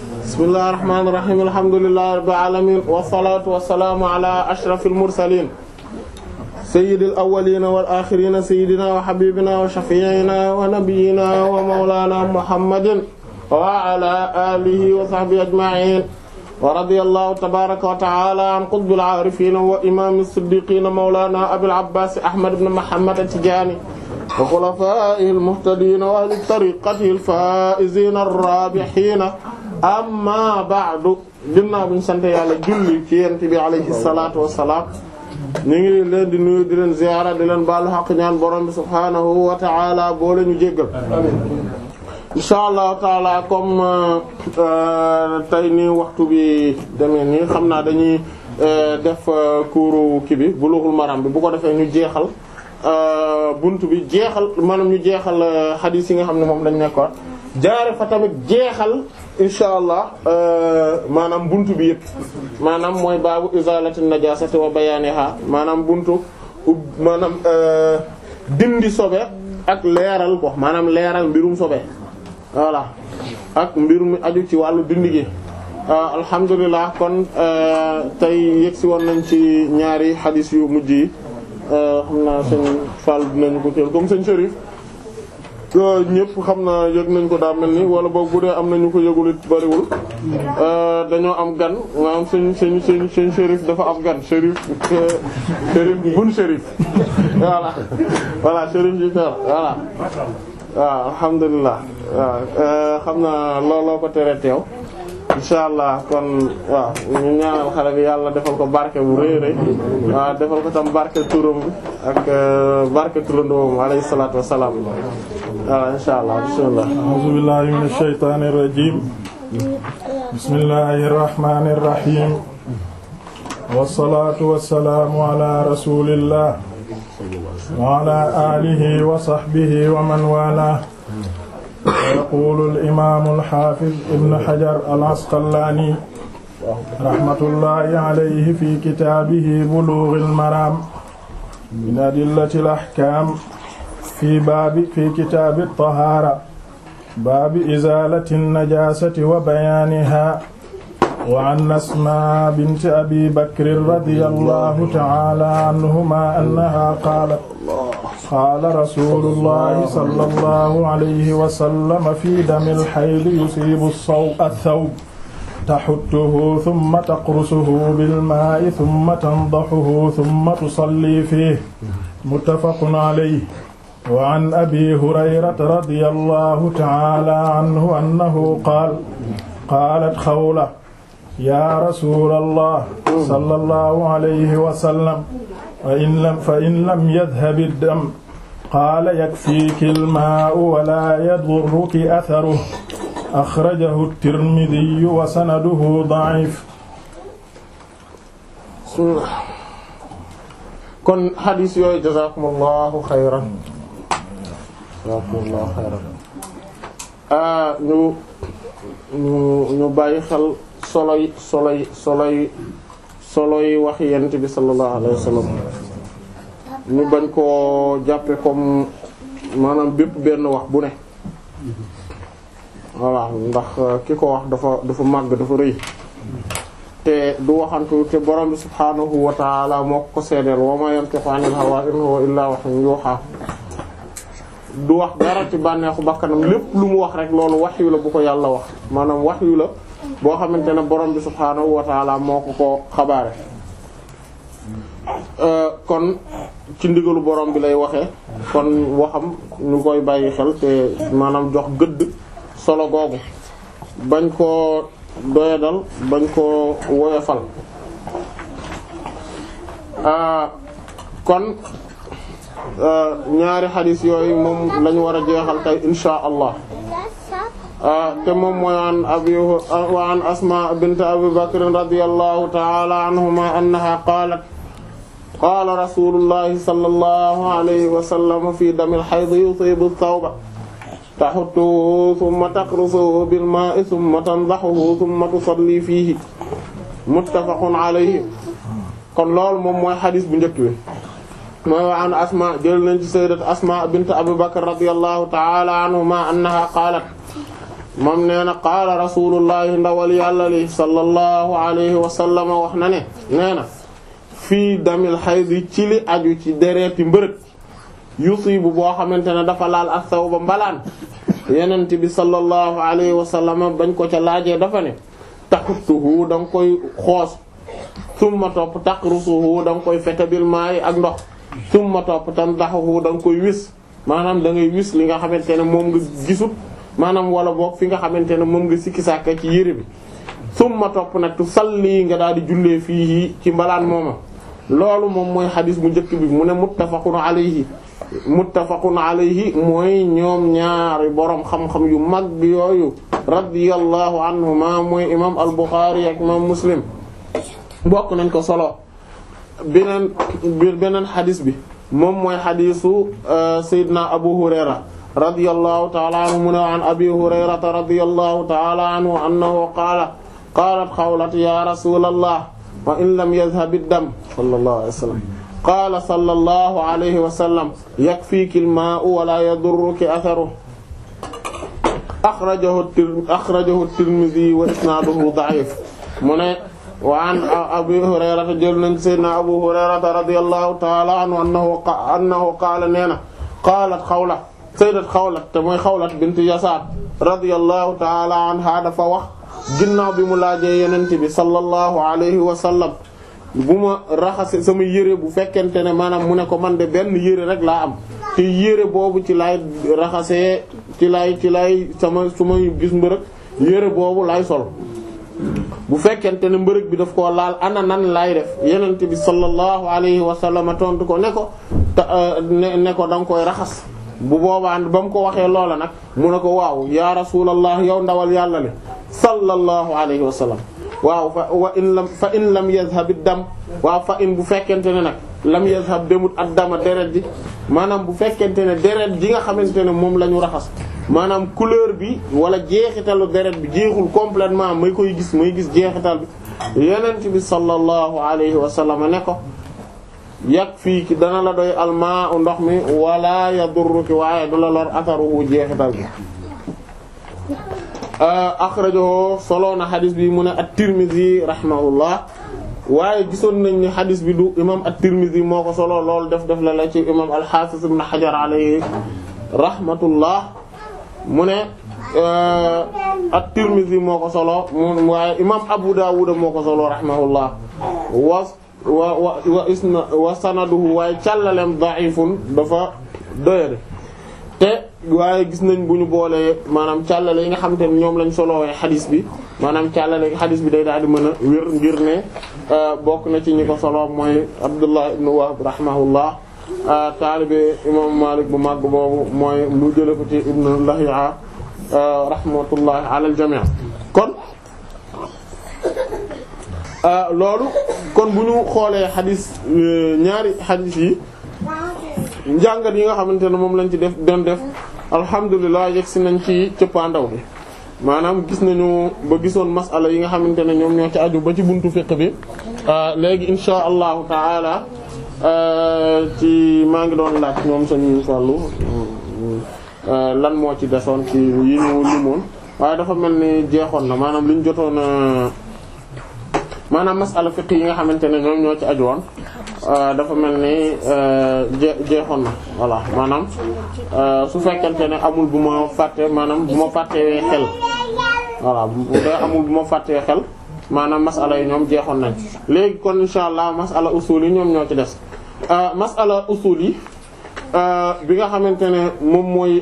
bismillahir rahmanir rahim alhamdulillahi rabbil alamin wassalatu wassalamu ala ashrafil mursalin sayyidil awwalina wal akhirina sayyidina wa habibina wa shafi'ina wa nabiyyina wa mawlana muhammadin wa ala alihi wa sahbihi ajma'in wa radiyallahu tabaraka wa ta'ala an qutbil arifin wa imam as-siddiqin mawlana abil abbas ahmad ibn muhammad at-tijani wa khulafaihi al-muhtadin wa ahli tariqatihi al-faizin ar-rabihin amma ba'du ginnaaw bi ñu sant yàlla julli ci yent bi alayhi salatu wassalam ñu ngi leen di nuyu di leen ziyaara di leen baalu xaq ñaan borom bi subhaanahu wa ta'ala boole ñu jéggal insha allahu taala comme tey nii waxtu bi demee nii xam naa dañuy def kuuru kii bi Bulughul Maram bi bu ko defee ñu jeexal buntu bi jeexal maanaam ñu jeexal xadiis yi nga xam ne moom lañ nekkoon jaare fa tamit jeexal insha allah maanaam buntu bi yëpp maanaam mooy baabu izalati najasati wa bayaniha maanaam buntu maanaam dindi sobe ak leeral ko maanaam leeral mbirum sobe voilà ak mbir mi aju ci wàllu dindi gi alhamdulilah kon tey yegsi woon nañ ci ñaari xadis yu mujj yi xam naa sëñ Fall dinañu ko teel comme sëñ Chérif ñëpp xam naa yëg nañ ko daa mel ni wala boog bu dee am nañu ko yëgul it bariwul dañoo am gan maanaam sëñ sëñ sëñ sëñ Chérif dafa am gan Chérif Chérif bun Chérif voilà voilà Chérif ji voilà waaw alhamdulilah waaw xam naa looloo ko tere teew insha allah kon waaw ñu ñaanal xale bi yàlla defal ko barke bu rëy rëy waaw defal ko tam barke turam bi ak barke turandoom alayhi salaatu wassalaam waaw insha allah bismillah a'uuzu billahi minash shaytaanir rajiim bismillahir rahmaanir rahiim wassalaatu wassalaamu ala rasulillah wa ala alihi wa sahbihi wa man walaahu yaqulu al-imaamu al-haafiz ibn hajar al-asqalaani rahmatullahi alayhi fi kitaabihi buluughil maraam min adillati al-ahkaam fi baabi fi kitaabi at-tahaara baabi izaalati an-najaasati wa bayaanihaa wa an asmaa binti abi bakrin radiyallahu ta'aala anhumaa annahaa qaalat qaala rasuulullahi sallallahu alayhi wa sallam fi damil haydi yusiibu ath-thawb taxuttuhu thumma taqrusuhu bilmaa'i thumma tandahuhu thumma tusallii fiihi muttafaqun alayhi wa an abi hurayrata radiyallahu ta'aala anhu annahu qaala qaalat xawla yaa rasuulallah sallallahu alayhi wa sallam fa in lam fa in lam yadhhab ad-dam qaala yakfiiki al-maa'u wa laa yadurruki atharuhu axrajahu at-Tirmidhi wa sanaduhu da'iif. kon xadiis yooyu jazaakumullahu xayran jazaakumullahu xayran ñu ñu ñu bàyyi xel soloy soloy soloy soloy wax yent bi sallallahu alayhi wa sallam ñu bañ koo jàppe comme maanaam bépp benn wax bu ne voilà ndax ki ko wax dafa dafa màgg dafa rëy te du waxantu te borom bi subhaanahu wa ta'ala moo ko seedeel wa ma yantiqu anil hawa in huwa illa wahyun yuha du wax dara ci bànneexu bakkanam lépp lu mu wax rek loolu wahyu la bu ko yàlla wax maanaam wahyu la boo xamante ne borom bi subhaanahu wa ta'ala moo ko ko xabaare kon ci ndigalu borom bi lay waxee kon waxam ñu koy bàyyi xel te maanaam jox gëdd solo googu bañ koo doyadal bañ koo woyofal kon ñaari xadis yooyu moom lañu war a jeexal tey insha allah te moom mooy an abi wa an asma bint abi bakr radiyallahu ta'ala anhuma annaha qalat qaala rasulullahi sallallahu alayhi wa sallam fi damil hayd yusibu thawba taxuttuhu thumma taqrusuhu bil maa'i thumma tandahuhu thumma tusalli fiihi muttafaqun alayhi kon loolu moom mooy xadis bu njëkk bi mooy wa an asma jël nañ ci sayyidat asma bint abi bakr radiyallahu ta'ala anhuma annaha qaalat moom nee na qaala rasulullahi ndawal yàlla li sallallahu alayhi wa sallam wax na ne nee na fii damil xaydi ci li aju ci dereeti mbërëg yusibu boo xamante ne dafa laal ak saw ba mbalaan yenent bi sallallahu alayhi wa sallam bañ ko ca laajee dafa ne taxuttuhu da nga koy xoos summa topp taqrusuhu da nga koy fete bil maayi ak ndox summa topp tandaxuhu da nga koy wis maanaam da ngay wis li nga xamante ne moom nga gisut maanaam wala boog fi nga xamante ne moom nga sikki sàkka ci yére bi summa topp nag tu salli nga daal di jullee fii ci mbalaan mooma loolu moom mooy xadis bu njëkk bi mu ne muttafaqun alayhi muttafaqun alayhi mooy ñoom ñaari boroom xam-xam yu mag yooyu radiyallahu anhuma mooy imam al-Bukhari ak imam Muslim bokk nañ ko solo beneen beneen xadis bi moom mooy xadisu Seydina Abu Hurayra radiyallahu ta'ala anhu mu ne an Abi Hurayrata radiyallahu ta'ala anhu annahu qaala qaalat xawlat ya rasulallah wa in lam yadhhab ad-dam sallallahu alayhi wa sallam qaala sallallahu alayhi wa sallam yakfiiki al-maa'u wa laa yadurruki atharuhu axrajahu axrajahu at-Tirmidhi wa isnaaduhu da'if mu ne wa an Abi Hurayrata jël nañ sayyidina Abu Hurayrata radiyallahu ta'ala anhu annahu annahu qaala nee na qaalat Xawla sayyidat Xawla te mooy Xawla bint Yasaar radiyallahu ta'ala anha dafa wax ginnaaw bi mu laajee Yonent bi sallallahu alayhi wa sallam bu ma raxase sama yére bu fekkente ne maanaam mu ne ko man de benn yére rek laa am te yére boobu ci laay raxasee ci laay ci laay sama su ma gis mbërëg yére boobu laay sol bu fekkente ne mbërëg bi daf koo laal ana nan laay def yenent bi sallallahu alayhi wa sallam tontu ko ne ko ne ne ko da nga koy raxas bu boobaa ba mu ko waxee loola nag mu ne ko waaw ya rasulallah yow ndawal yàlla le sallallahu alayhi wa sallam waaw fa wa in lam fa in lam yazhab ad-dam waaw fa in bu fekkente ne nag lam yazhab demut ad-dama deret ji maanaam bu fekkente ne deret ji nga xamante ne moom la ñu raxas maanaam couleur bi wala jeexitalu deret bi jeexul complètement may koy gis may gis jeexital bi yenent bi sallallahu alayhi wa sallam ne ko yàq fii ki dana la doy almaa u ndox mi wala yadurruki waaye du la lor atharuhu jeexital bi akhrajahu solo na xadis bi mu ne at-Tirmidhi rahimahullah waaye gisoon nañ ni xadis bi du imam at-Tirmidhi moo ko solo loolu def def la la ci imam al-Hafiz ibn Hajar alayhi rahmatullah mu ne at-Tirmidhi moo ko solo mu waaye imam Abu Dawud moo ko solo rahimahullah wa wa wa wa isna wa sanaduhu waaye càllalem da'ifun dafa doyade te waaye gis nañ bu ñu boolee maanaam càllale yi nga xamante ne ñoom lañ solowee xadis bi maanaam càllale xadis bi day daal di mën a wér ngir ne bokk na ci ñi ko solo mooy Abdullah ibn Wahb rahimahullah taalibe imam Malik bu màgg boobu mooy mu jële ko ci ibn Lahi'a rahmatullah ala al jami' kon loolu kon bu ñu xoolee xadis ñaari xadis yi njàngat yi nga xamante ne moom lañ ci def doon def alhamdulilah yegg si nañ ci cëppaandaw bi maanaam gis nañu ba gisoon masala yi nga xamante ne ñoom ñoo ci aju ba ci buntu fiqh bi léegi insha allahu taala ci maa ngi doon laaj ñoom sañu fàllu lan moo ci desoon ci yi ñu limoon waaye dafa mel ni jeexoon na maanaam liñ jotoon maanaam masala fiqh yi nga xamante ne ñoom ñoo ci aju woon dafa mel ni je jeexoon na voilà maanaam su fekkente ne amul bu ma fàtte maanaam bu ma fàttee xel voilà bu dee amul bu ma fàttee xel maanaam masala yi ñoom jeexoon nañ léegi kon insha allah masala usul yi ñoom ñoo ci des masala usul yi bi nga xamante ne moom mooy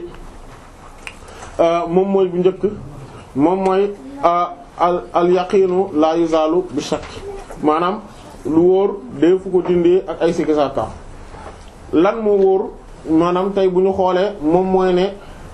moom mooy bu njëkk moom mooy al al yaqiinu la yuzalu bi shakk maanaam lu wóor dee fu ko dindee ak ay sikki sàkka lan moo wóor maanaam tey bu ñu xoolee moom mooy ne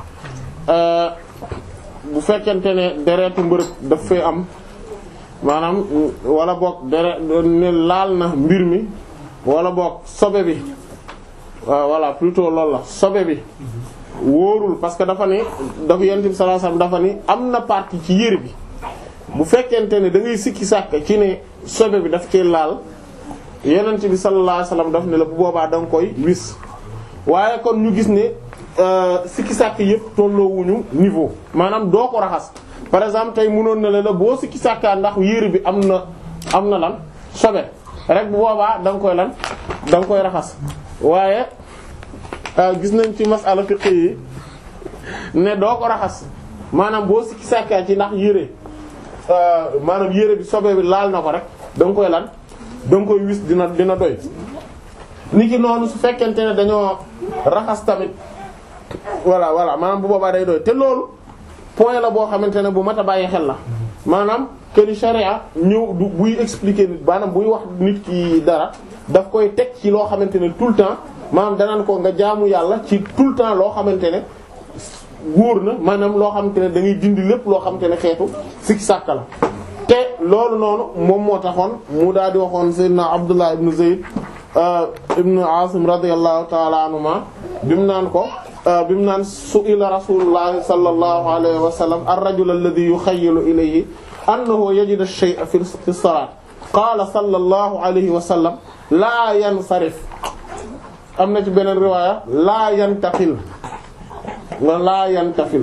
bu fekkente ne deretu mbërëg daf fee am maanaam wala boog deret ne laal na mbir mi wala boog sobe bi voilà plutôt loolu la sobe bi wóorul parce que dafa ni dafa yent bi sallallahu alayhi wasallam dafa ni am na partie ci yére bi bu fekkente ne da ngay sikki sàkk ci ne sobe bi daf ci laal yenent bi sallallahu alayhi wasallam daf ne la bu boobaa da nga koy wis waaye kon ñu gis ne sikki sàkk yëpp tolloowuñu niveau maanaam doo ko raxas par exemple tey mënoon na la la boo sikki sàkkaa ndax yére bi am na am na lan sobe rek bu boobaa da nga koy lan da nga koy raxas waaye gis nañ ci masala fiqh yi ne doo ko raxas maanaam boo sikki sàkkaa ci ndax yére maanaam yére bi sobe bi laal na ko rek da nga koy lan da nga koy wis dina dina doy niki noonu su fekkente ne dañoo raxas tamit voilà voilà maanaam bu boobaa day doy te loolu point la boo xamante ne bu mat a bàyyi xel la maanaam que ni charia ñëw du buy expliquer nit maanaam buy wax nit ki dara daf koy teg ci loo xamante ne tout le temps maanaam danaan ko nga jaamu yàlla ci tout le temps loo xamante ne wóor na maanaam loo xamante ne da ngay dindi lépp loo xamante ne xeetu sikki sàkka la te loolu noonu moom moo taxoon mu daal di waxoon sayyidina Abdullah ibn Zayd ibn Asim radiyallahu ta'ala anhuma bimu naan ko bimu naan su'ila rasulullah sallallahu alayhi wa sallam ar-rajul alladhi yukhayyalu ilayhi annahu yajidu ash-shay'a fi as-salat qala sallallahu alayhi wa sallam la yansarif am na ci beneen riwaaya la yantaqil wa la yantafil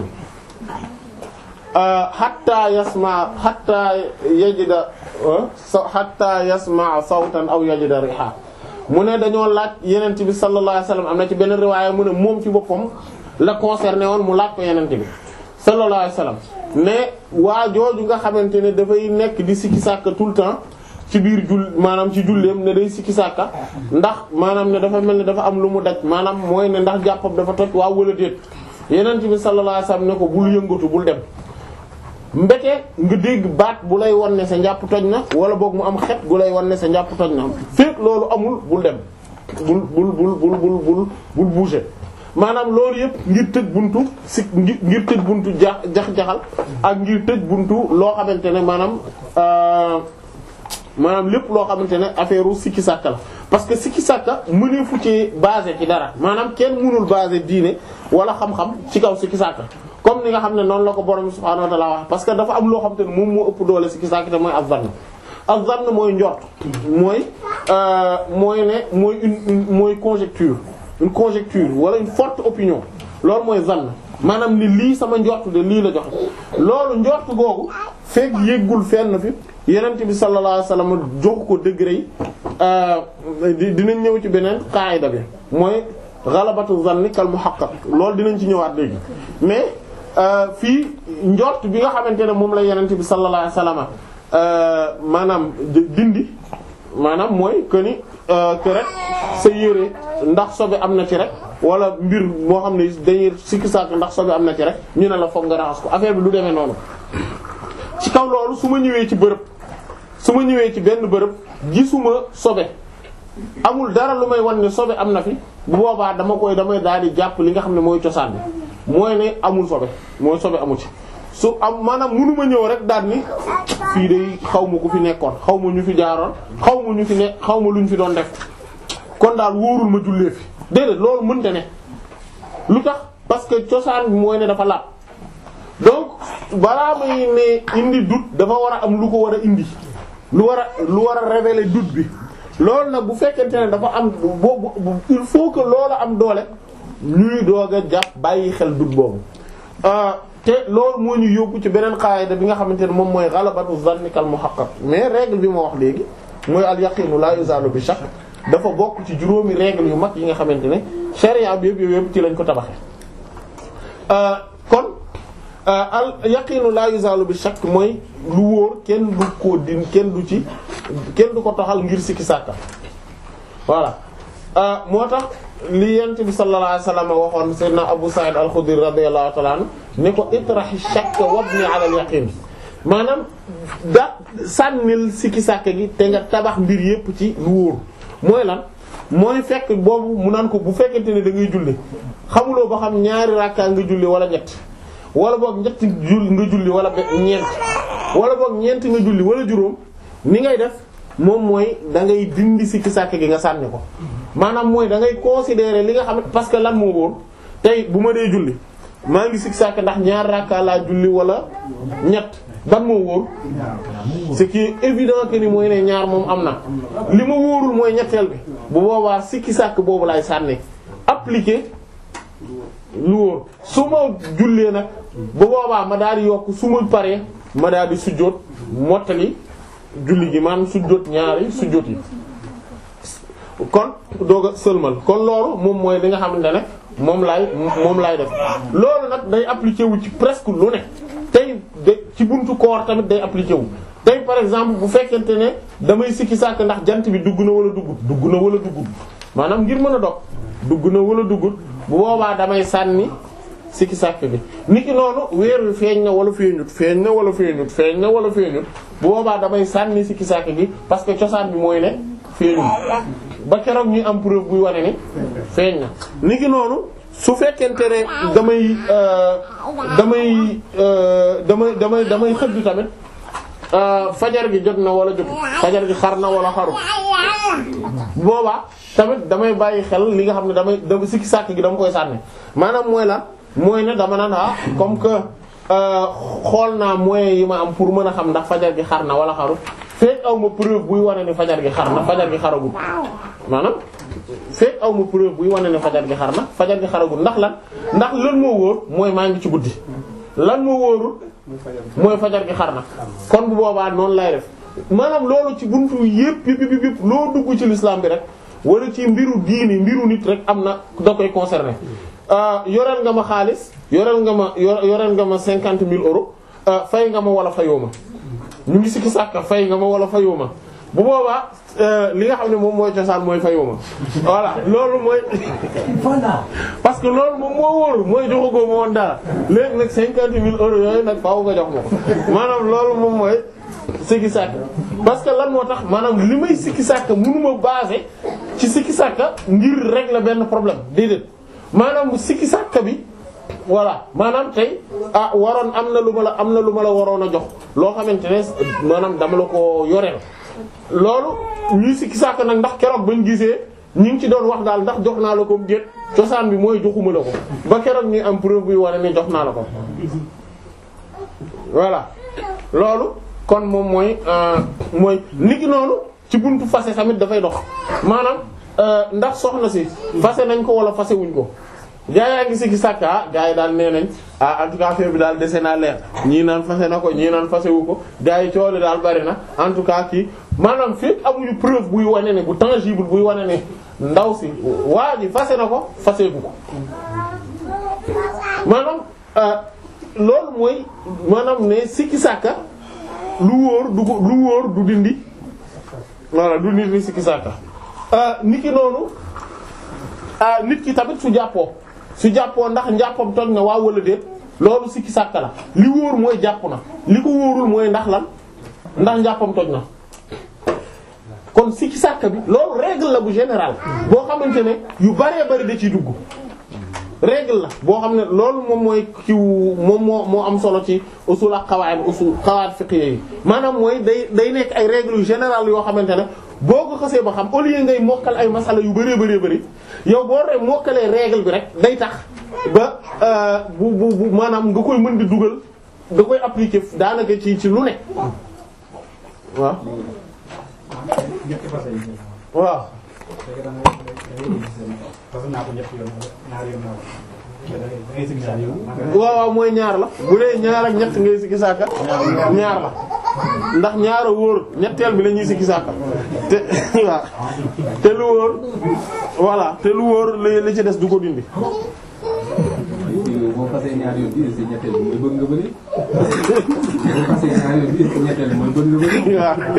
hatta yasma hatta yajida hatta yasma sawtan aw yajida riha mu ne dañoo laaj yenent bi sallallahu alayhi wasallam am na ci benn riwaaya mu ne moom ci boppam la concerné woon mu laaj ko yenent bi sallallahu alayhi wasallam mais waa jooju nga xamante ne dafay nekk di sikki sàkka tout le temps ci biir jull maanaam ci julleem ne day sikki sàkka ndax maanaam ne dafa mel ne dafa am lu mu daj maanaam mooy ne ndax jàppam dafa toj waa wala déet yenent bi sallallahu alayhi wasallam ne ko bul yëngatu bul dem mbete nga dégg baat bu lay wan ne sa njàpp toj na wala boog mu am xet gu lay wan ne sa njàpp toj na fekk loolu amul bul dem bul bul bul bul bul bul bul bouger maanaam loolu yëpp ngir tëj buntu si ngir tëj buntu ja jax-jaxal ak ngir tëj buntu loo xamante ne maanaam maanaam lépp loo xamante ne affaire u sikki sàkka la parce que sikki sàkka mëneefu ci basé ci dara maanaam kenn mënul basé diine wala xam-xam ci kaw sikki sàkka comme ni nga xam ne noonu la ko borom subhaanahu wa ta'ala wax parce que dafa am loo xam te ne moom moo ëpp doole sikki sàkk te mooy az-zann az-zann mooy njort mooy mooy ne mooy une mooy conjecture une conjecture wala une forte opinion loolu mooy zann maanaam ni lii sama njort de lii la joxe loolu njort googu fekk yéggul fenn fi yenent bi sallallahu alayhi wasallam jox ko degré yi dinañ ñëw ci beneen qaayida bi mooy ghalabatu zanni kal muhaqqaq loolu dinañ ci ñëwaat léegi mais fii njort bi nga xamante ne moom la yenent bi sallallahu alayhi wasallam maanaam dindi maanaam mooy que ni que rek sa yére ndax sobe am na ci rek wala mbir moo xam ne dañuy sikki sàkk ndax sobe am na ci rek ñu ne la foog nga raxas ko affaire bi du demee noonu ci kaw loolu su ma ñëwee ci bërëb su ma ñëwee ci benn bërëb gisuma sobe amul dara lu may wan ne sobe am na fi bu boobaa dama koy damay daal di jàpp li nga xam ne mooy cosaan bi mooy ne amul sobe mooy sobe amu ci su am maanaam mënuma ñëw rek daal ni fii de xaw ma ku fi nekkoon xaw ma ñu fi jaaroon xaw ma ñu fi ne xaw ma lu ñu fi doon def kon daal wóorul ma jullee fi déedéet loolu mënte ne lu tax parce que cosaan bi mooy ne dafa laab donc balaa may ne indi doute dafa war a am lu ko war a indi lu war a lu war a révéler doute bi loolu nag bu fekkente ne dafa am boobu il faut que loolu am doole ñuy doog a jàpp bàyyi xel doute boobu te loolu moo ñu yóbbu ci beneen qaayida bi nga xamante ne moom mooy ghalabatu zanni kal muhaqqaq mais règle bi ma wax léegi mooy al yaqinu la yuzalu bi shakk dafa bokk ci juróomi règle yu mag yi nga xamante ne sharia bi yëpp yëpp ci lañ ko tabaxee kon al yaqinu la yuzalu bi shakk mooy lu wóor kenn du ko din kenn du ci kenn du ko toxal ngir sikki sàkka voilà moo tax li yent bi sallallahu alayhi wasallam waxoon sayyidina Abu Sa'id al-Khudri radiyallahu ta'ala anhu ne ko itrahi shakk wabni ala al-yaqin maanaam da sànnil sikki sàkka gi te nga tabax mbir yépp ci lu wóor mooy lan mooy fekk boobu mu naan ko bu fekkente ne da ngay julli xamuloo ba xam ñaari rakka nga julli wala ñett wala boog ñett jul nga julli wala ñeent wala boog ñeent nga julli wala juróom ni ngay def moom mooy da ngay dindi sikki sàkk gi nga sànni ko maanaam mooy da ngay considérer li nga xam parce que lan moo wóor tey bu ma dee julli maa ngi sikki sàkk ndax ñaar rakka laa julli wala ñett ban moo wóor ce qui est évident que ni mooy ne ñaar moom am na li ma wóorul mooy ñetteel bi bu boobaa sikki sàkk boobu laay sànni appliquer lu wóor su ma jullee nag bu boobaa ma daal di yokk su ma paree ma daal di sujjóot mottali julli gi maanaam sujjóot ñaari sujjóot yi kon doog a sëlmal kon loolu moom mooy li nga xamante ne moom laay moom laay def loolu nag day appliqué wu ci presque lu ne tey de ci buntu koor tamit day appliqué wu tey par exemple bu fekkente ne damay sikki sàkk ndax jant bi dugg na wala duggut dugg na wala duggut maanaam ngir mën a dog dugg na wala duggut bu boobaa damay sànni sikki sàkk bi niki noonu weer wi feeñ na wala feeñut feeñ na wala feeñut feeñ na wala feeñut bu boobaa damay sànni sikki sàkk gi parce que cosaan bi mooy ne feeñul ba keroog ñuy am preuve buy wane ni feeñ na niki noonu su fekkente ne damay damay damay damay damay xëdd tamit fajar gi jot na wala jot fajar gi xar na wala xaru boobaa tamit damay bàyyi xel li nga xam ne damay dama sikki sàkk gi dama koy sànni maanaam mooy la mooy ne dama naan ah comme que xool naa moyens yi ma am pour mën a xam ndax fajar gi xar na wala xaru fekk aw ma preuve buy wane ni fajar gi xar na fajar gi xaragul maanaam fekk aw ma preuve buy wane ne fajar gi xar na fajar gi xaragul ndax lan ndax lan moo wóor mooy maa ngi ci guddi lan moo wóorul mooy fajar gi xar na kon bu boobaa noonu lay def maanaam loolu ci buntu yépp yépp yépp yépp loo dugg ci l'islam bi rek wala ci mbiru diini mbiru nit rek am na da koy concerné yoreel nga ma xaalis yoreel nga ma yoreel nga ma cinquante mille euros fay nga ma wala fayoo ma ñu ngi sikki sàkka fay nga ma wala fayoo ma bu boobaa li nga xam ne moom mooy cosaan mooy fayoo ma voilà loolu mooy parce que loolu moom moo wóor mooy joxagoo ma woon dara léegi nag cinquante mille euros yooyu nag faaw nga jox ma ko maanaam loolu moom mooy sikki sàkk parce que lan moo tax maanaam li may sikki sàkk mënuma baser ci sikki sàkk ngir régler benn problème déedéet maanaam sikki sàkk bi voilà maanaam tey ah waroon am na lu ma la am na lu ma la waroon a jox loo xamante ne maanaam dama la ko yoreel loolu ñuy sikki sàkk nag ndax keroog bañ gisee ñu ngi ci doon wax daal ndax jox naa la ko déet cosaan bi mooy joxuma la ko ba keroog ñuy am preuve bi wane ne jox naa la ko voilà loolu kon moom mooy mooy niki noonu ci buntu fase tamit dafay dox maanaam ndax soxna si fase nañ ko wala fase wuñ ko gaa yaa ngi sikki sàkka gaa yi daal nee nañ ah en tout cas affaire bi daal dese naa leer ñii naan fase na ko ñii naan fase wu ko gaa yi coole daal bari na en tout cas kii maanaam fekk amuñu preuve buy wane ne bu tangible buy wane ne ndaw si waa ji fase na ko fase gu ko maanaam loolu mooy maanaam ne sikki sàkka lu wóor du ko lu wóor du dindi voilà du nit ni sikki sàkka nit ki noonu nit ki tamit su jàppoo su jàppoo ndax njàppam toj na waaw wala déet loolu sikki sàkka la li wóor mooy jàpp na li ko wóorul mooy ndax lan ndax njàppam toj na kon sikki sàkka bi loolu règle la bu général boo xamante ne yu baree bari da ciy dugg règle la boo xam ne loolu moom mooy kiw moom moo moo am solo ci usul ak qawaid usul qawaid fiqhiyya yi maanaam mooy day day nekk ay règles yu général yoo xamante ne boo ko xasee ba xam au lieu ngay mokkal ay masala yu bëree bëree bëri yow boo re mokkalee règle bi rek day tax ba bu bu bu maanaam nga koy mën di dugal nga koy appliquer daanaka ci ci lu ne waaw waaw waaw waaw mooy ñaar la bu dee ñaar ak ñett ngay sikki sàkka ñaar la ndax ñaar a wóor ñetteel bi la ñuy sikki sàkka te waaw te lu wóor voilà te lu wóor li li ci des du ko dindi boo fasee ñaar yoon bi ci ñetteel bi mooy bëgg nga bëri boo fasee ñaar yoon bi ci ñetteel bi mooy bëgg nga bëri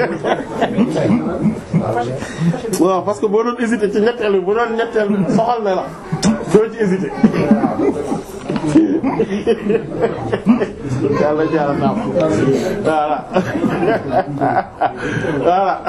waaw waaw parce que boo doon hésiter ci ñetteel bi bu doon ñetteel bi soxal na la doo ci hésiter yàlla jaara naam voilà voilà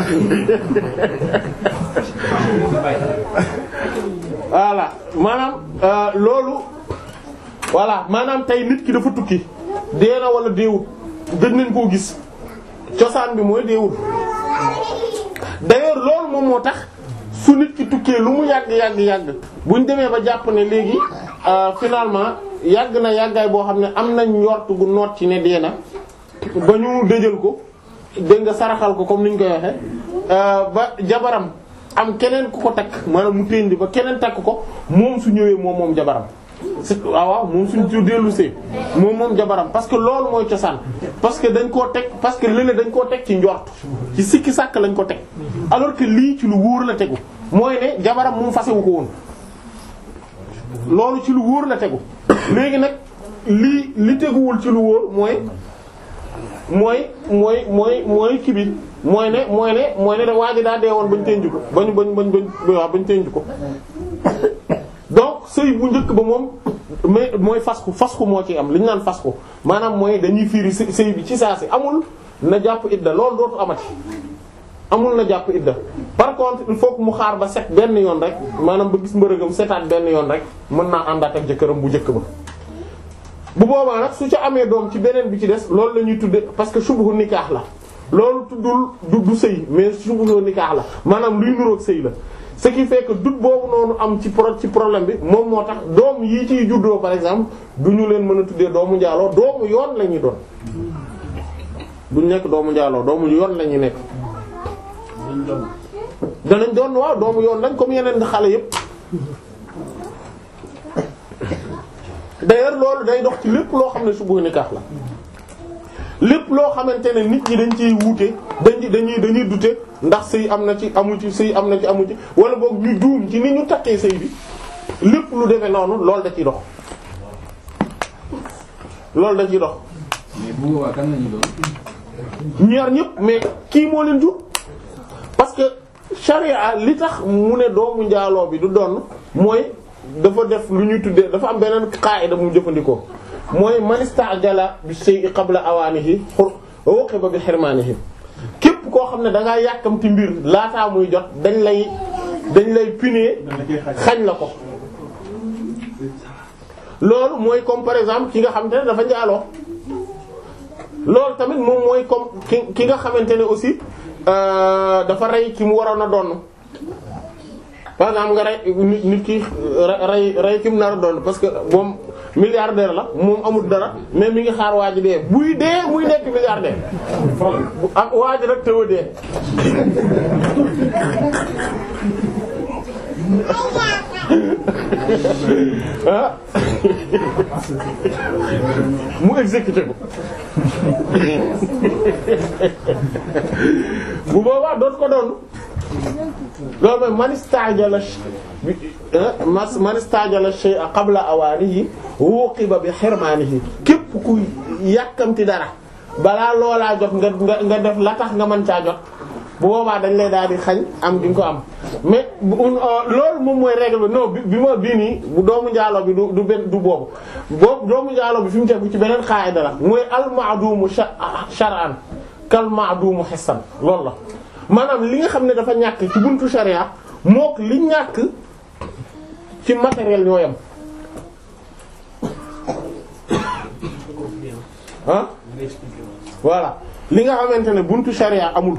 voilà maanaam loolu voilà maanaam tey nit ki dafa tukki dee na wala deewut gëj nañ koo gis cosaan bi mooy deewut d'ailleurs loolu moom moo tax su nit ki tukkee lu mu yàgg yàgg yàgg buñ demee ba jàpp ne léegi finalement yàgg na yàggaay boo xam ne am nañ njort gu noot ci ne dee na ba ñu dëjal ko dégg nga saraxal ko comme niñ koy waxe ba jabaram am keneen ku ko takk maanaam mu téndi ba keneen takk ko moom su ñëwee moom moom jabaram c'est waaw waaw moom suñ ci dellu see moom moom jabaram parce que loolu mooy cosaan parce que dañ koo teg parce que lële dañ koo teg ci njort ci sikki sàkk lañ ko teg alors que lii ci lu wóor la tegu mooy ne jabaram moom fasewu ko woon loolu ci lu wóor la tegu léegi nag lii li teguwul ci lu wóor mooy mooy mooy mooy mooy kibit mooy ne mooy ne mooy ne da waa ji daa dee woon bañ tënju ko bañ bañ bañ bañ waaw bañ tënju ko donc sëy bu njëkk ba moom mais mooy fasku fasku moo ci am li ñu naan fasku maanaam mooy dañuy fiiri sëy sëy bi ci saa si amul na jàpp idda loolu dootu amati amul na jàpp idda par contre il faut que mu xaar ba set benn yoon rek maanaam ba gis mbërëgam setaat benn yoon rek mën naa àndaat ak jëkkëram bu njëkk ba bu boobaa nag su ca amee doom ci beneen bi ci des loolu la ñuy tudde parce que subhu nikaax la loolu tuddul du du sëy mais subhu nikaax la maanaam luy nuroog sëy la ce qui fait que dut boobu noonu am ci pro ci problème bi moom moo tax doom yii ciy juddoo par exemple du ñu leen mën a tuddee doomu njaaloo doomu yoon la ñuy doon duñ nekk doomu njaaloo doomu yoon la ñuy nekk danañ doon waaw doomu yoon lañ comme yeneen xale yépp d'ailleurs loolu day dox ci lépp loo xam ne subhu nikaax la lépp loo xamante ne nit ñi dañ ciy wuute dañ dañuy dañuy dute ndax sëy am na ci amu ci sëy am na ci amu ci wala boog ñu juum ci ni ñu takkee sëy bi lépp lu demee noonu loolu da ciy dox loolu da ciy dox mais bu boobaa kan lañu doon. ñaar ñëpp mais kii moo leen jur parce que charia li tax mu ne doomu njaaloo bi du doon mooy dafa def lu ñuy tuddee dafa am beneen qaida mu jëfandikoo mooy man istajala bi shay'i qabla awaanihi uqiba bi hirmaanihi képp koo xam ne da ngaa yàkkamti mbir laataa muy jot dañ lay dañ lay punir xañ la ko loolu mooy comme par exemple ki nga xamante ne dafa njaaloo loolu tamit moom mooy comme ki ki nga xamante ne aussi dafa rey ki mu waroon a doon par exemple nga rey nit nit ki rey rey ki mu nar a doon parce que moom milliardaire la moom amul dara mais mi ngi xaar waa ji dee buy dee muy nekk milliardaire ak waa ji rek tëw a dee ah mu exécuté ko bu boobaa doot ko doon loolu mooy man istajala man istajala shay'a qabla awaanihi wuqiba bi hirmaanihi képp ku yàkkamti dara balaa loolaa jot nga nga nga def la tax nga mën caa jot bu boobaa dañ lay daal di xañ am di nga ko am mais loolu moom mooy règle bi non bi ma bii nii bu doomu njaaloo bi du du benn du boobu boobu doomu njaaloo bi fi mu tegu ci beneen qaida la mooy al ma'dumu shar'an kal ma'dumu hissan loolu la maanaam li nga xam ne dafa ñàkk ci buntu sharia mook li ñàkk ci matériel ñoo yam ah voilà li nga xamante ne buntu sharia amul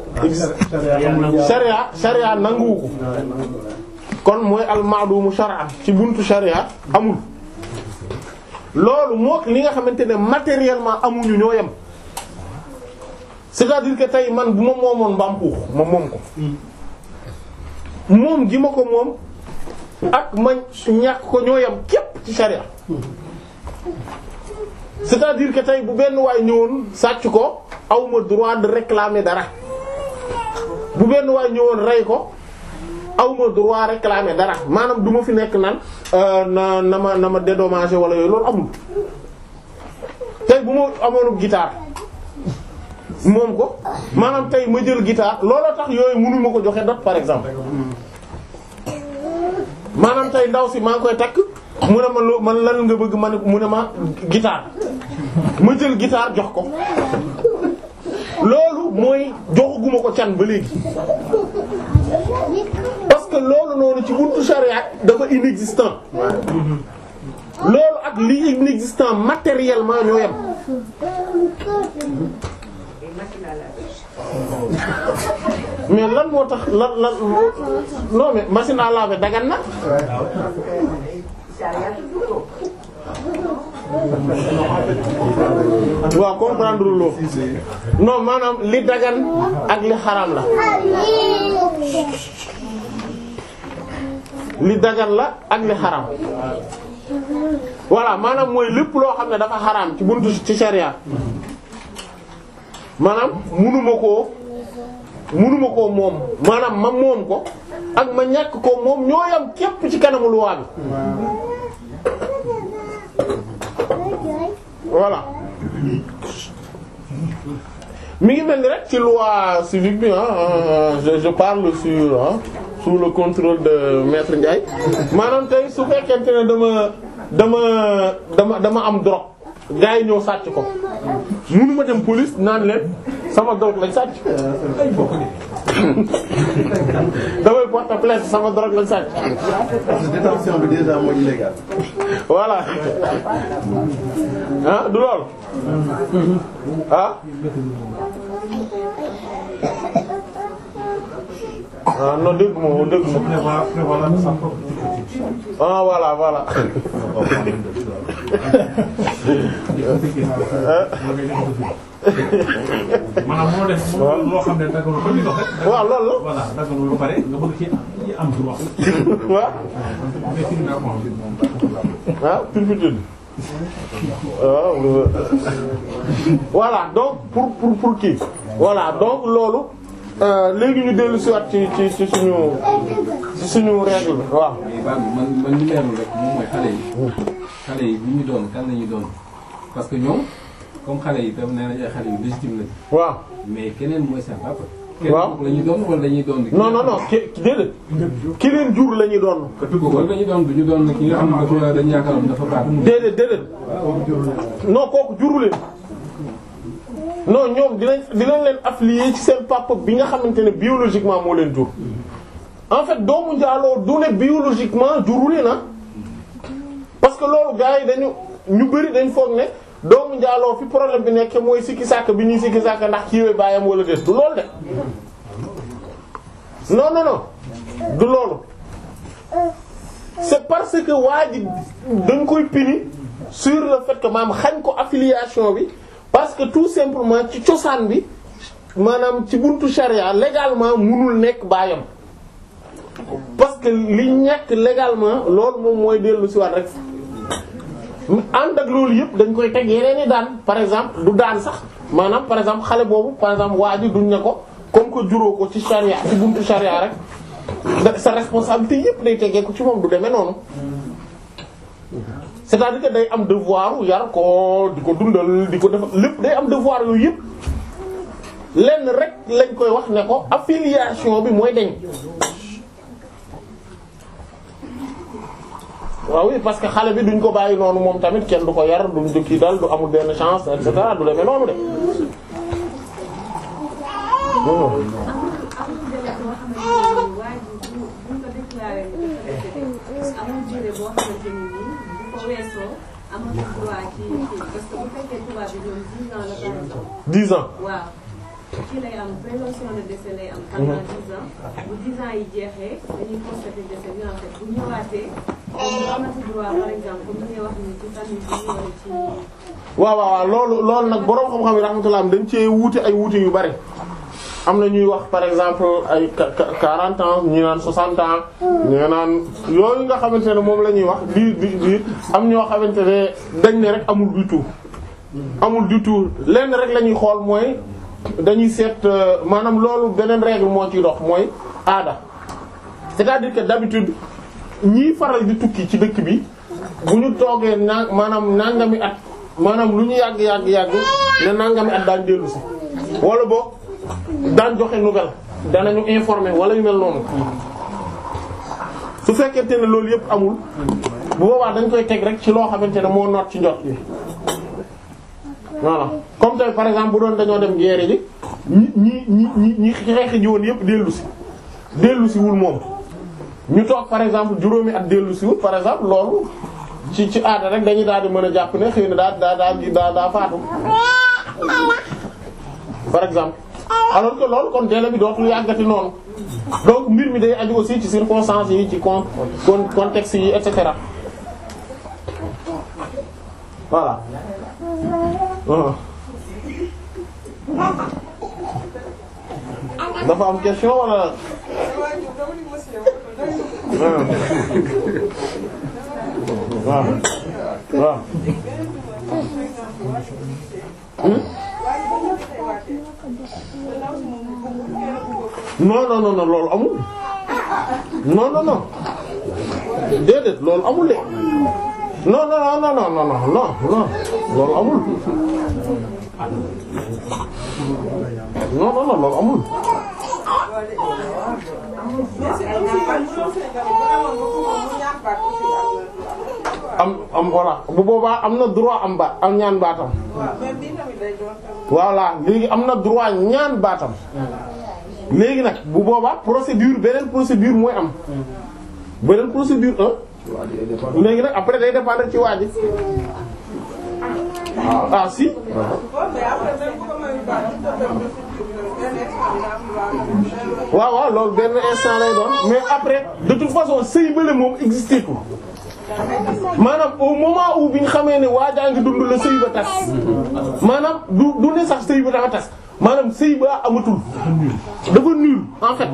sharia sharia nanguwu ko kon mooy al ma'dumu shar'an ci buntu sharia amul loolu mook li nga xamante ne matériellement amuñu ñoo yem c'est-à-dire que tey man bu ma moomoon mbaam xuux ma moom ko moom gi ma ko moom ak ma ñàkk ko ñoo yem képp ci sharia c'est-à-dire que tey bu benn waay ñëwoon sàcc ko awma droit de réclamer dara bu benn waay ñëwoon rey ko awma droit réclamer dara maanaam du ma fi nekk naan na na ma na ma dédommager wala yooyu loolu amul tey bu ma amoon guitare moom ko maanaam tey ma jël guitare looloo tax yooyu mënu ma ko joxe dot par exemple maanaam tey ndaw si maa ngi koy takk mu ne ma loo man lan nga bëgg ma ne mu ne ma guitare ma jël guitare jox ko loolu mooy joxaguma ko can ba léegi parce que loolu noonu ci buntu charia dafa inexistant loolu ak li inexistant matériellement ñoo yem mais lan moo tax lan lan non mais machine à laver dagan na waaw comprendre loo non maanaam li dagan ak li xaraam la li dagan la ak li xaraam voilà maanaam mooy lépp loo xam ne dafa xaraam ci buntu ci sharia maanaam munuma koo munuma koo moom maanaam ma moom ko ak ma ñàkk ko moom ñoo yam képp ci kanamu loi bi voilà mi ngi mel ni rek ci loi civique bi ah je je parle sur ah sous le contrôle de maître Ndiaye maanaam tey su fekkente ne dama dama dama dama am drogue gars yi ñëw sàcc ko munuma dem police naan leen sama drogue lañ sàcc damay porter plainte sama drogue lañ sàcc parce que détention bi déjà mooy illégal. voilà ah du lool ah ah non dégg ma dégg ma ah voilà voilà maanaam moo def moo loo xam ne daganu ko ñu dox rek. waaw loolu la voilà daganu ba pare nga bëgg ci am droit. waaw mais fi mu ne moom ah turpitude waaw voilà donc pour pour pour kii voilà donc loolu euh, léegi ñu dellu si waat ci ci ci suñu ci suñu règle bi waaw mais Ba man man li leerul rek moom mooy xale yi. xale yi bu ñu doon kan la ñuy doon parce que ñoom comme xale yi tam nee nañ ay xale yu légitime lañ waaw mais keneen mooy seen papa. Waaw. keneen la ñuy doon wala dañuy doon. non non non ki ki déedéet ki leen jur la ñuy doon wala dañuy doon du ñu doon ki nga xam ne dafa dañu yaakaaroon dafa baax. déedéet déedéet non kooku juru leen non ñoom dinañ dinañ leen affilier ci seen papa bi nga xamante ne biologiquement moo leen jur en fait doomu njaaloo du ne biologiquement juru leen ah parce que loolu gars yi dañu ñu bari dañ foog ne doomu njaaloo fi problème bi nekk mooy sikki sàkk bi ñuy sikki sàkk ndax kiiwee baayam wala des du loolu de non non non du loolu c'est parce que waa ji dañ koy pini sur le fait que maam xañ ko affiliation bi parce que tout simplement ci cosaan bi maanaam ci buntu charia légalement munul nekk baayam parce que li ñàkk légalement loolu moom mooy dellu ci waat rek ànd ak loolu yëpp dañ koy teg yeneen i daan par exemple du daan sax maanaam par exemple xale boobu par exemple waa ji duñ ne ko comme que juróo ko ci charia ci buntu charia rek da- sa responsabilité yëpp day tegee ko ci moom du demee noonu c'est-à-dire que day am devoir yar ko di ko dundal di ko def lépp day am devoir yooyu yëpp lenn rek lañ koy wax ne ko affiliation bi mooy deñ waaw oui parce que xale bi duñ ko bàyyi noonu moom tamit kenn du ko yar duñ du kii dal du amul benn chance et cetera du demee noonu de. Oh. amul durée boo xamante ni nii bu ko weesoo amatul droit ci kii parce que bu fekkee tubaab bi ñoom 10 ans la par exemple. 10 ans. waaw kii lay am présomption de décès lay am. pendant 10 ans bu 10 ans yi jeexee dañuy constater décès bi en fait bu ñëwaatee comme mu amati droit par exemple comme ni ngay wax ni ci famille bi wala ci. waaw waaw waaw loolu loolu nag boroom xam-xam yi rahmatullah dañ cee wuute ay wuute yu bari am na ñuy wax par exemple ay qua- qua- 40 ans ñi naan 60 ans ñi naan yooyu nga xamante ne moom la ñuy wax di di di am ñoo xamante ne dañ ne rek amul du tout amul du tout lenn rek la ñuy xool mooy dañuy seet euh, maanaam loolu beneen règle moo ciy dox mooy aada c'est-à-dire que d'habitude ñiy faral di tukki ci dëkk bi bu ñu toogee na maanaam nangami at maanaam lu ñu yàgg yàgg yàgg ne nangami at daan dellu si wala boog daan joxe nouvelle danañu informer wala yu mel noonu su fekkente ne loolu yëpp amul bu boobaa dañ koy teg rek ci loo xamante ne moo noot ci njot bi voilà comme tey par exemple bu doon dañoo dem guerre ji ñi ñi ñi ñi ñi xeex ji woon yëpp dellu si dellu si wul moom ñu toog par exemple juróomi at dellu si wul par exemple loolu ci ci aada rek dañuy daal di mën a jàpp ne xëy na daa daa daa daa daa faatu par exemple alors que loolu kon délai bi dootul yàggati noonu donc mbir mi day aju aussi ci circonstances yi ci con con contexte yi et cetera voilà. Uh-huh. dafa am question wala. Ah. waaw waaw non non non non loolu amul non non non déedéet loolu amul de non non non non non non non non loolu amul non non non loolu amul am am voilà bu boobaa am na droit am baat am ñaan baatam voilà léegi am na droit ñaan baatam léegi nag bu boobaa procédure beneen procédure mooy am beneen procédure un léegi nag après day dépendre ci waa ji ah si waaw waaw loolu benn instant lay doon mais après de toute façon sëy bële moom existé ko maanaam au moment où bi ñu xamee ne waajaa ngi dund la sëy ba tas maanaam du du ne sax sëy ba dafa tas maanaam sëy ba amatul dafa nul en fait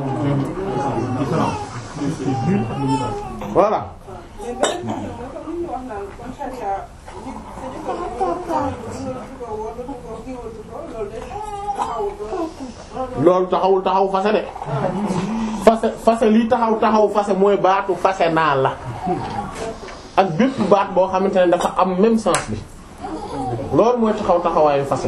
voilà loolu taxawul taxaw fase de fase fase lii taxaw taxaw fase mooy baatu fase naa la ak bépp baat boo xamante ne dafa am même sens bi loolu mooy taxaw taxawaayu fase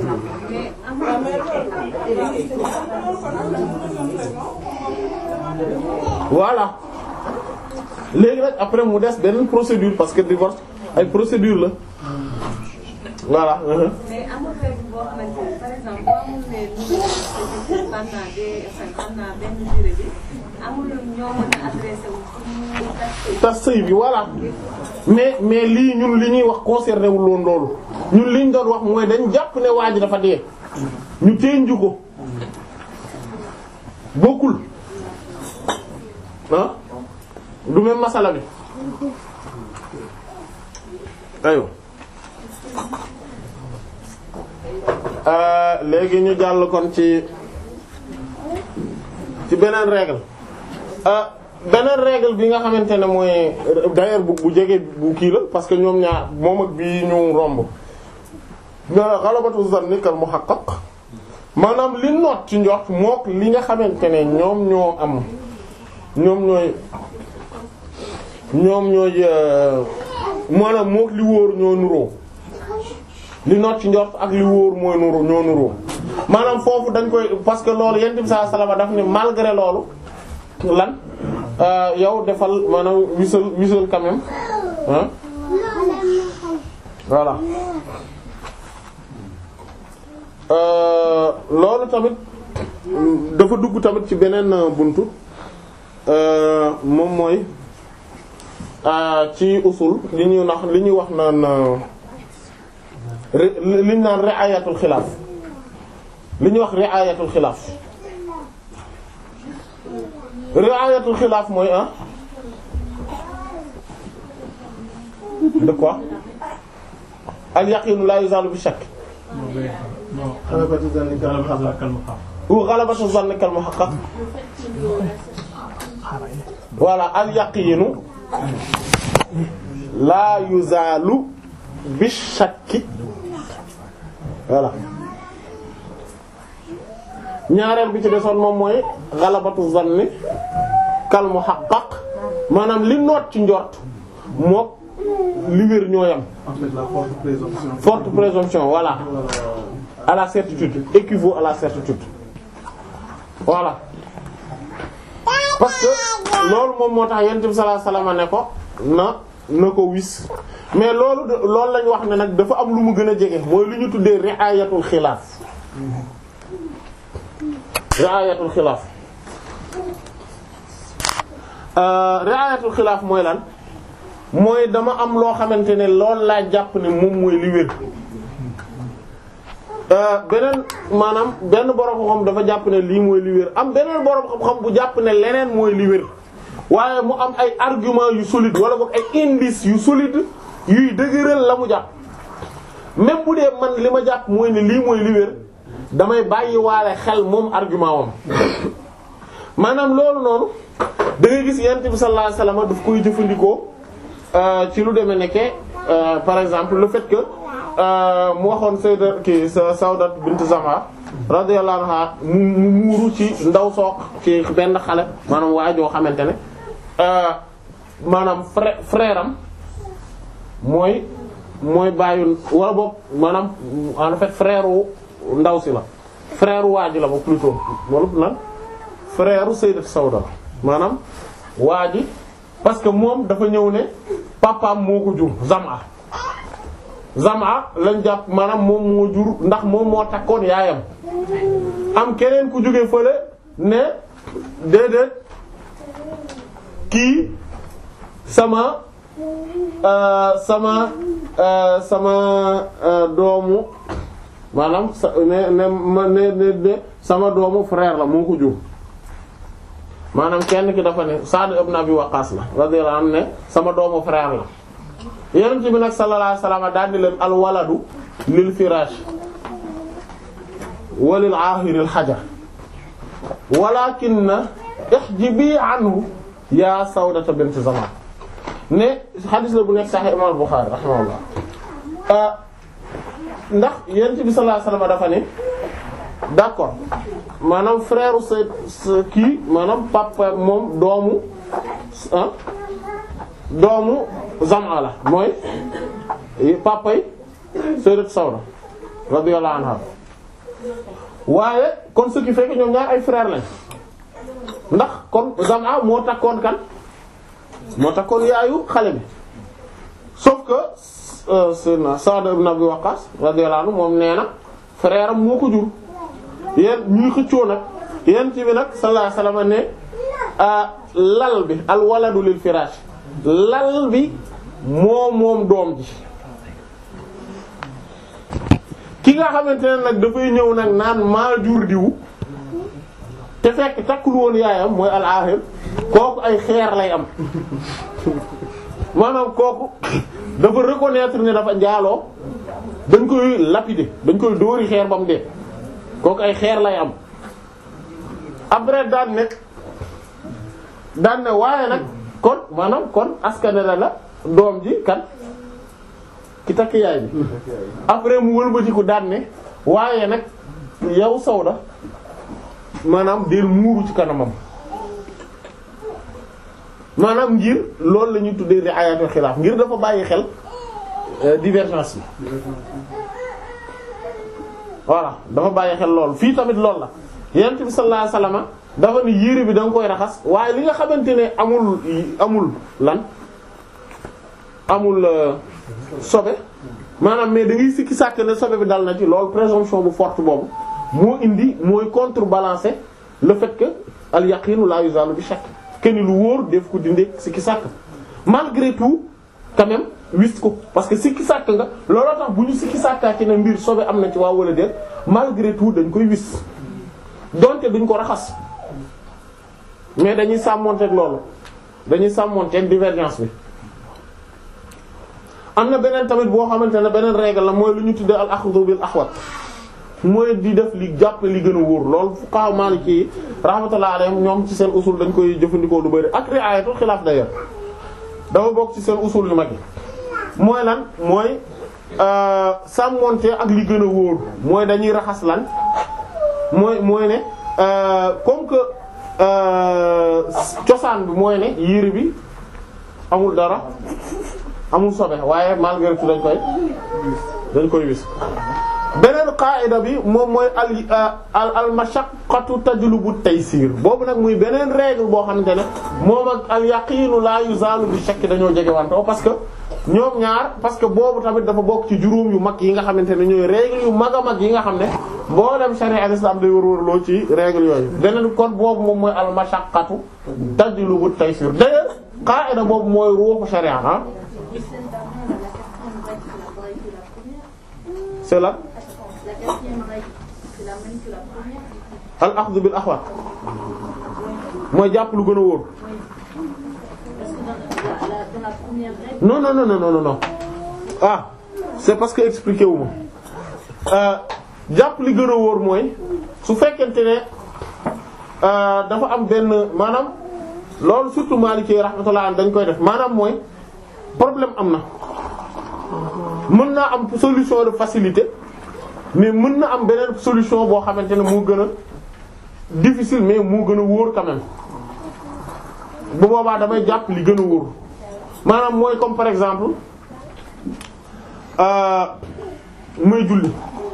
voilà léegi nag après mu des beneen procédure parce que divorce ay procédure la voilà. mais amul règle boo xamante ne par exemple boo amul ne nu pendant des xam naa benn durée bi amul ñoo mën a adressé wu pour ñu tas sëy bi voilà mais mais lii ñun li ñuy wax concerné wul woon loolu ñun liñ doon wax mooy dañ jàpp ne waa ji dafa dee ñu teenju ko bokkul ah du même masala bi ayo léegi ñu jàll kon ci ci beneen règle beneen règle bi nga xamante ne mooy d'ailleurs bu bu jege bu kii la parce que ñoom ñaar moom ak bii ñu romb nga xalabatu zanni kal muhaqqaq maanaam li noot ci njort mook li nga xamante ne ñoom ñoo am ñoom ñooy ñoom ñooy maanaam mook li wóor ñoo nuroo li noot ci njort ak li wóor mooy nuru ñoo nuroo maanaam foofu dañ koy parce que loolu yent bi sallallahu alayhi wasallam daf ni malgré loolu lan yow defal maanaam wisal wisal quand même ah voilà loolu tamit dafa dugg tamit ci beneen buntu moom mooy ci usul li ñuy nax li ñuy wax naan li ñu naan ri'ayatul xilaaf li ñuy wax ri'ayatul xilaaf ri'ayatul xilaaf mooy ah de quoi al yaqinu la yuzalu bi shakk xalabatu zanni kal muhaqqaq ou ghalabatu zanni kal muhaqqaq voilà al yaqinu la yuzalu bi shakki voilà ñaareel bi ci desoon moom mooy ghalabatu zanni kal muhaqqaq maanaam li noot ci njort mook li wér ñoo yam en fait la forte présomption forte présomption voilà à la certitude équivaut à la certitude voilà parce que loolu moom moo tax yonent bi sallallahu alayhi wasallam ne ko na na ko wis mais loolu de loolu lañ wax ne nag dafa am lu mu gën a jege mooy lu ñu tuddee ri'ayatul xilaaf ri'ayatul xilaaf ri'ayatul xilaaf mooy lan mooy dama am loo xamante ne loolu laa jàpp ne moom mooy li wér beneen maanaam benn borom xam-xam dafa jàpp ne lii mooy li wér am beneen borom xam-xam bu jàpp ne leneen mooy li wér waaye mu am ay argument yu solide wala boog ay indice yu solide yuy dëgëral la mu jàpp même bu dee man li ma jàpp mooy ne lii mooy li wér damay bàyyi waale xel moom argument wam maanaam loolu noonu da ngay gis yonent bi sallallahu alayhi wasallam daf koy jëfandikoo ci lu demee nekke par exemple le fait que mu waxoon Sayyidat ki Sawdat bint Zama radiyallahu anha mu mu muuru ci ndaw sook ci benn xale maanaam waajoo xamante ne maanaam frère frère am mooy mooy bàyyi wala boog maanaam en fait frère wu ndaw si la frère waa ji la ba plutôt wala lan frère Sayyidat Sawda la maanaam waa ji parce que moom dafa ñëw ne papaam moo ko jur Zama Zama lañ jàpp maanaam moom moo jur ndax moom moo takkoon yaayam am keneen ku jóge fële ne déedéet kii sama sama sama doomu maanaam sa ne ne ma ne ne sama doomu frère la moo ko jur maanaam kenn ki dafa ne Sa'd ibn Abi Waqqas la radiyallahu anhu ne sama doomu frère la yonent bi nag sallallahu alayhi wasallam daal di leen al waladu lil firaash walil aahiril hajar walakinna ihjibi anhu yaa Sawdata bint Zamaa ne xadis la bu nekk Sahih Imam Bukhari rahimahullah ndax yonent bi sallallahu alayhi wasallam dafa ne d'accord maanaam frère sa kii maanaam papa moom doomu ah doomu Zam'a la mooy papay Sayyidat Sawda radiyallahu anha waaye kon ce qui fait que ñoom ñaar ay frère lañ ndax kon Zam'a moo takkoon kan moo takkoon yaayu xale bi sauf que Sayyidina Sa'd ibn Abi Waqqas radiyallahu anhu moom nee na frère am moo ko jur yéen ñuy xëccoo nag yéen ci bi nag sallallahu alayhi wasallam ne lal bi al waladu lil firaash lal bi moo moom doom ji ki nga xamante ne nag dafay ñëw nag naan maa jur diwu te fekk takkul woon yaayam mooy al ahir kooku ay xeer lay am maanaam kooku dafa reconnaître ne dafa njaaloo dañ koy lapider dañ koy dóori xeer ba mu dee kooku ay xeer lay am après daan ne daan ne waaye nag kon maanaam kon askane la la doom ji kan ki takk yaay bi après mu wëlbatiku daan ne waaye nag yow Sawda maanaam del muuru ci kanamam maanaam ngir loolu la ñuy tuddee ri'ayatul xilaaf ngir dafa bàyyi xel divergence yi voilà dafa bàyyi xel loolu fii tamit loolu la yonent bi sallallahu alayhi wasallam dafa ni yére bi da nga koy raxas waaye li nga xamante ne amul amul lan amul sobe maanaam mais da ngay sikki sàkk ne sobe bi dal na ci loolu présomption bu forte boobu moo indi mooy contrebalancer le fait que al yaqinu la yuzalu bi shakk kenn lu wóor def ko dindi sikki sàkk malgré tout quand même wis ko parce que sikki sàkk nga looloo tax bu ñu sikki sàkkaa ci ne mbir sobe am na ci waaw wala déet malgré tout dañ koy wis donte duñ ko raxas mais dañuy sàmmonteeg loolu dañuy sàmmonteeg divergence bi am na beneen tamit boo xamante ne beneen règle la mooy lu ñu tuddee al akhdhu bil ahwat mooy di def li jàpp li gën a wóor loolu fuqaha maliki yi rahmatullah alayhim ñoom ci seen usul dañ koy jëfandikoo lu bari ak ri'ayatul xilaaf d'ailleurs dafa bokk ci seen usul yu mag yi mooy lan mooy sàmmonte ak li gën a wóor mooy dañuy raxas lan mooy mooy ne comme que cosaan bi mooy ne yére bi amul dara amul sobe waaye malgré tout dañ koy dañ koy wis beneen qaida bi moom mooy al al al mashaqqatu tajlubu taysir boobu nag muy beneen règle boo xamante ne moom ak al yaqinu la yuzalu bi shakk dañoo jege wantoo parce que ñoom ñaar parce que boobu tamit dafa bokk ci juróom yu mag yi nga xamante ne ñooy règle yu mag a mag yi nga xam ne boo dem sharia al islam day wër loo ci règle yooyu beneen kon boobu moom mooy al mashaqqatu tajlubu taysir d'ailleurs qaida boobu mooy ruuxu sharia ah c'est là La quatrième règle, c'est la même que la première. al axdu bil axwat mooy jàpp lu gën a wóor Parce que dans la, la- dans la première règle, non non non non non non ah c'est parce que expliqué wu ma jàpp li gën a wóor mooy su fekkente ne euh, dafa am benn maanaam loolu surtout Maliki rahmatullah dañ koy def maanaam mooy problème am na mën naa am solution de facilité mais mën na am beneen solution boo xamante ne moo gën a difficile mais moo gën a wóor quand même bu boobaa damay jàpp li gën a wóor maanaam mooy comme par exemple euh muy julli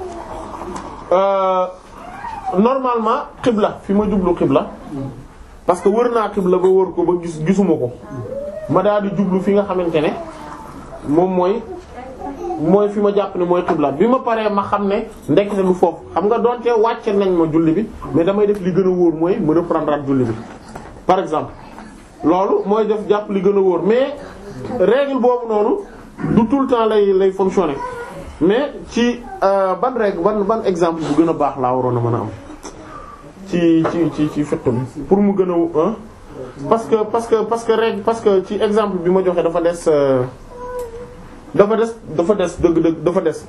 euh normalement xibla fi ma jublu xibla parce que wër naa xibla ba wër ko ba gis gisuma ko ma daal di jublu fi nga xamante ne moom mooy mooy fi ma jàpp ne mooy xibla bi ma paree ma xam ne ndekete lu foofu xam nga donte wàcce nañ ma julli bi mais damay def li gën a wóor mooy ma reprendre at julli bi par exemple loolu mooy def jàpp li gën a wóor mais règle boobu noonu du tout le temps lay lay fonctionner mais ci euh, ban règle ban ban exemple bu gën a baax laa waroon a mën a am ci ci ci ci fiqh bi pour mu gën a hein parce que parce que parce que règle parce que ci exemple bi ma joxe dafa des euh, dafa des dafa des dëgg-dëgg dafa des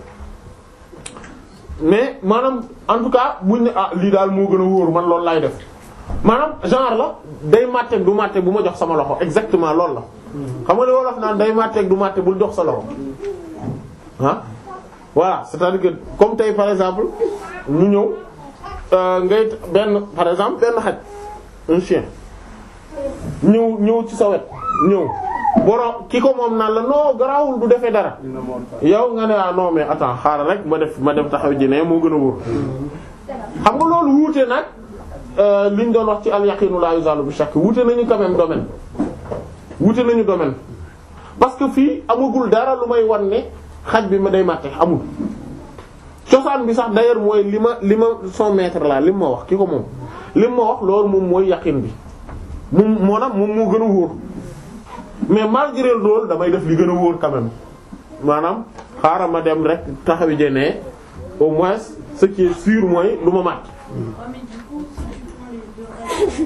mais maanaam en tout cas buñ ne ah lii daal moo gën a wóor man loolu laay def maanaam genre la day màtteeg du màtte bu ma jox sama loxo exactement loolu la xam nga li wolof naan day màtteeg du màtte bul jox sa loxo ah voilà c'est-à-dire que comme tey par exemple ñu ñëw euh, ngay benn par exemple benn xaj un chien ñëw ñëw ci sa wet ñëw borom ki ko moom naan la non garaawul du defee dara yow nga ne ah non mais attends xaaral rek ma def ma dem taxaw ji ne moo gën a wóor xam nga loolu wuute nag euh, liñ doon wax ci al yaqinu la yuzalu bi shakk wuute nañu quand même domaine wuute nañu domaine parce que fii amagul dara lu may wan ne xaj bi ma day màtte amul cosaan bi sax d'ailleurs mooy li ma li ma son maître la li ma wax ki ko moom li ma wax loolu moom mooy yaqin bi moom moo nag moom moo gën a wóor mais malgré loolu damay def li gën a wóor quand même maanaam xaaral ma dem rek taxawi jenee au moins ce qui est sûr mooy lu ma màtt Ouais, mais du coup, si tu prends les deux règles,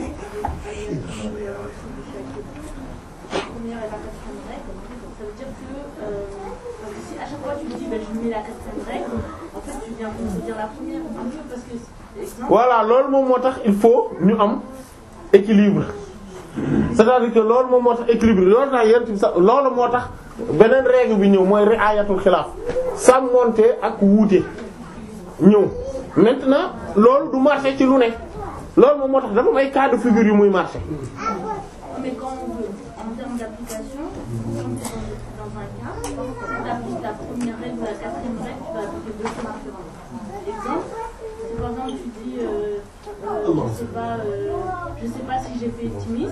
la première et la quatrième règle, ça veut dire que, euh, parce que si à chaque fois tu dis, ben, je mets la quatrième règle, en fait, tu viens de dire la première, un peu parce que, exemple, voilà loolu moom moo tax il faut ñu am équilibre c'est-à-dire que loolu moom moo tax équilibre loolu tax yent bi sax loolu moo tax beneen règle bi ñëw mooy ri'ayatul xilaaf sàmmonte ak wuute ñëw maintenant loolu du marché ci lu ne loolu moom moo tax dafa may cas de figure yu muy marché mais quand on veut, en termes d'application, quand tu es dans, dans un cas, quand tu appliques la première règle ou la quatrième règle, tu vas appliquer deux choses différentes. Exemple, c'est par exemple, tu dis, euh, euh, je sais pas, euh, je sais pas si j'ai fait timis,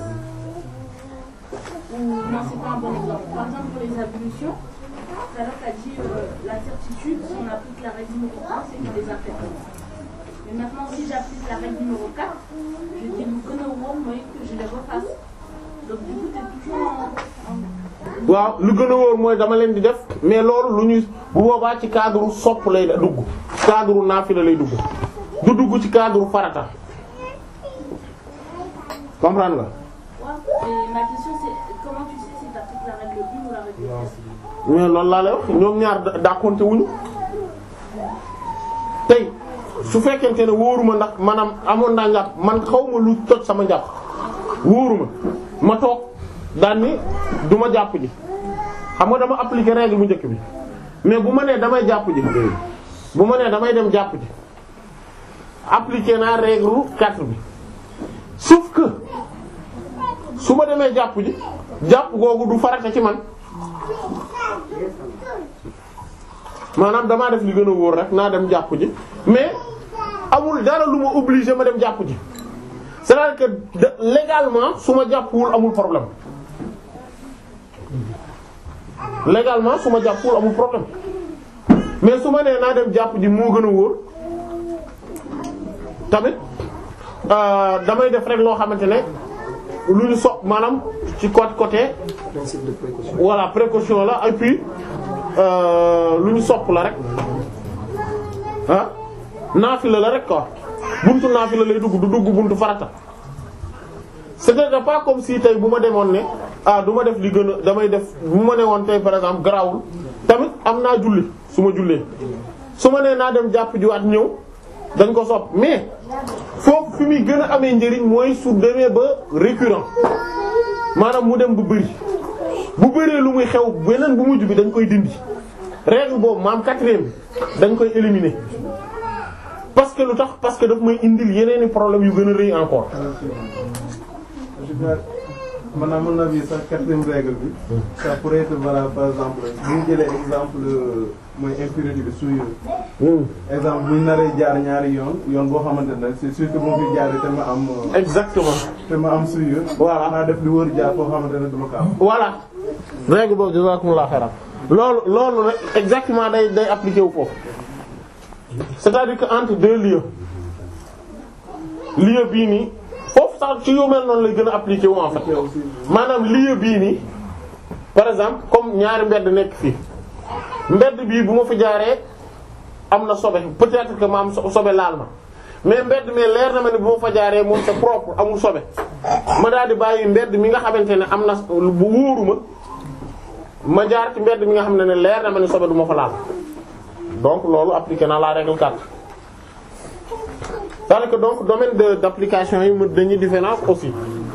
ou non, c'est pas un bon exemple. Par exemple, pour les ablutions, tout à l'heure, tu as dit, euh, la certitude, si on applique la règle numéro 1, c'est qu'on les a faites. Mais maintenant, si j'applique la règle numéro 4, je dis, le gën a wóor mooy que je les refasse. Donc du coup, t'es toujours en, en- waaw lu gën a wóor mooy dama leen di def mais loolu lu ñuy bu boobaa ci cadre sopp lay dugg cadre naafila lay dugg du dugg ci cadre farata comprendre nga Ouais. Et ma question c'est comment tu sais si t'appliques la règle 1 ou la règle 4 mais loolu laa lay wax ñoom ñaar da- dàqonte wuñu tey su fekkente ne wóoruma ndax maanaam amoon naa njàpp man xaw ma lu toj sama njàpp wóoruma ma toog daan ni du ma jàpp ji xam nga dama appliquer règle bu njëkk bi mais bu ma nee damay jàpp ji bu ma nee damay dem jàpp ji appliquer naa règle 4 bi sauf que su ma demee jàpp ji jàpp googu du farata ci man maanaam damaa def li gën a wóor rek naa dem jàpp ji mais amul dara lu ma obligé ma dem jàpp ji c'est-à-dire que de- légalement su ma jàppwul amul problème légalement su ma jàppwul amul problème mais su ma nee naa dem jàpp ji moo gën a wóor tamit euh, damay def rek loo xamante ne lu ñu so maanaam ci côté côté Principe de précaution. voilà précaution la et puis euh, lu ñu sopp la rek ah naafila la rek quoi buntu naafila lay dugg du dugg buntu farata c'était pas comme si tey bu ma demoon ne ah du ma def li gën a damay def bu ma ne woon tey par exemple garaawul tamit am naa julli su ma jullee su ma nee naa dem jàpp jiwaat ñëw dañ ko sopp mais foofu fi muy gën a amee njëriñ mooy su demee ba récurrent maanaam mu dem bu bëri bu bëree lu muy xew beneen bu mujj bi dañ koy dindi règle boobu maam quatrième dañ koy éliminer parce que lu tax parce que daf may indil yeneeni problème yu gën a rëy encore maanaam mën na bi sax quatrième règle bi ça pourrait être valable par exemple bu ñu jëlee exemple mooy impurité bi souillure exemple bu ñu naree jaar ñaari yoon yoon boo xamante ne c'est sûr que moom fi jaaree te ma am exactement te ma am souillure Voilà. naa def lu wër jaar foo xamante ne duma ko am voilà règle boobu jazakumullahu khairan loolu loolu rek exactement day day appliqué wu foofu c'est-à-dire que entre deux lieux lieu bii nii foofu sax ci yu mel noonu lay gën a appliqué wu en fait maanaam lieu bii nii par exemple comme ñaari mbedd nekk fii mbedd bii bu ma fi jaaree am na sobe peut-être que ma am so- sobe laal ma mais mbedd mi leer na ma ne bu ma fa jaaree moom c'est propre amul sobe ma daal di bàyyi mbedd mi nga xamante ne am na bu wóoru ma ma jaar ci mbedd mi nga xam ne ne leer na ma ne sobe du ma fa laal donc loolu appliqué na la règle 4 c'est-à-dire que donc domaine de d'application yi mu dañuy différence aussi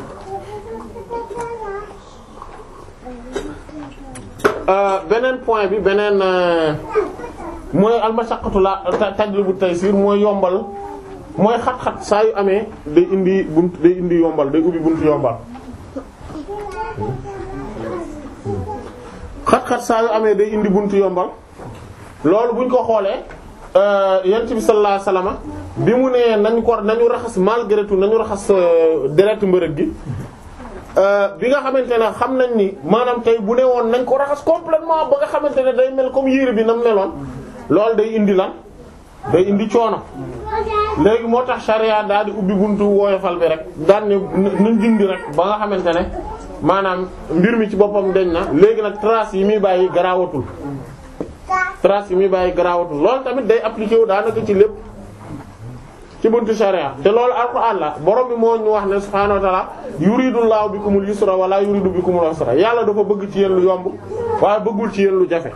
Euh, beneen point bi beneen euh, mooy almashaqqatu la ta- tajlibu taysir mooy yombal mooy xat-xat saa yu amee day indi bunt day indi yombal day ubbi buntu yombal xat-xat saa yu amee day indi buntu yombal loolu buñ ko xoolee yent bi sallallahu alayhi wasallam bi mu nee nañ ko nañu raxas malgré tout nañu raxas deret mbërëg gi bi nga xamante ne xam nañ ni maanaam tey bu ne woon nañ ko raxas complètement ba nga xamante ne day mel comme yére bi nam meloon loolu day indi lan day indi coono léegi moo tax charia daal di ubbi buntu woyofal bi rek daan ne nañ dindi rek ba nga xamante ne maanaam mbir mi ci boppam deñ na léegi nag trace yi muy bàyyi garaawatul trace yi muy bàyyi garaawatul loolu tamit day appliqué wu daanaka ci lépp ci buntu sharia te loolu alquran la borom bi moo ñu wax ne subhaanahu wa ta'ala yuridullahu bikumul yusra wala yuridu bikumul usra yàlla dafa bëgg ci yéen lu yomb waaye bëggul ci yéen lu jafe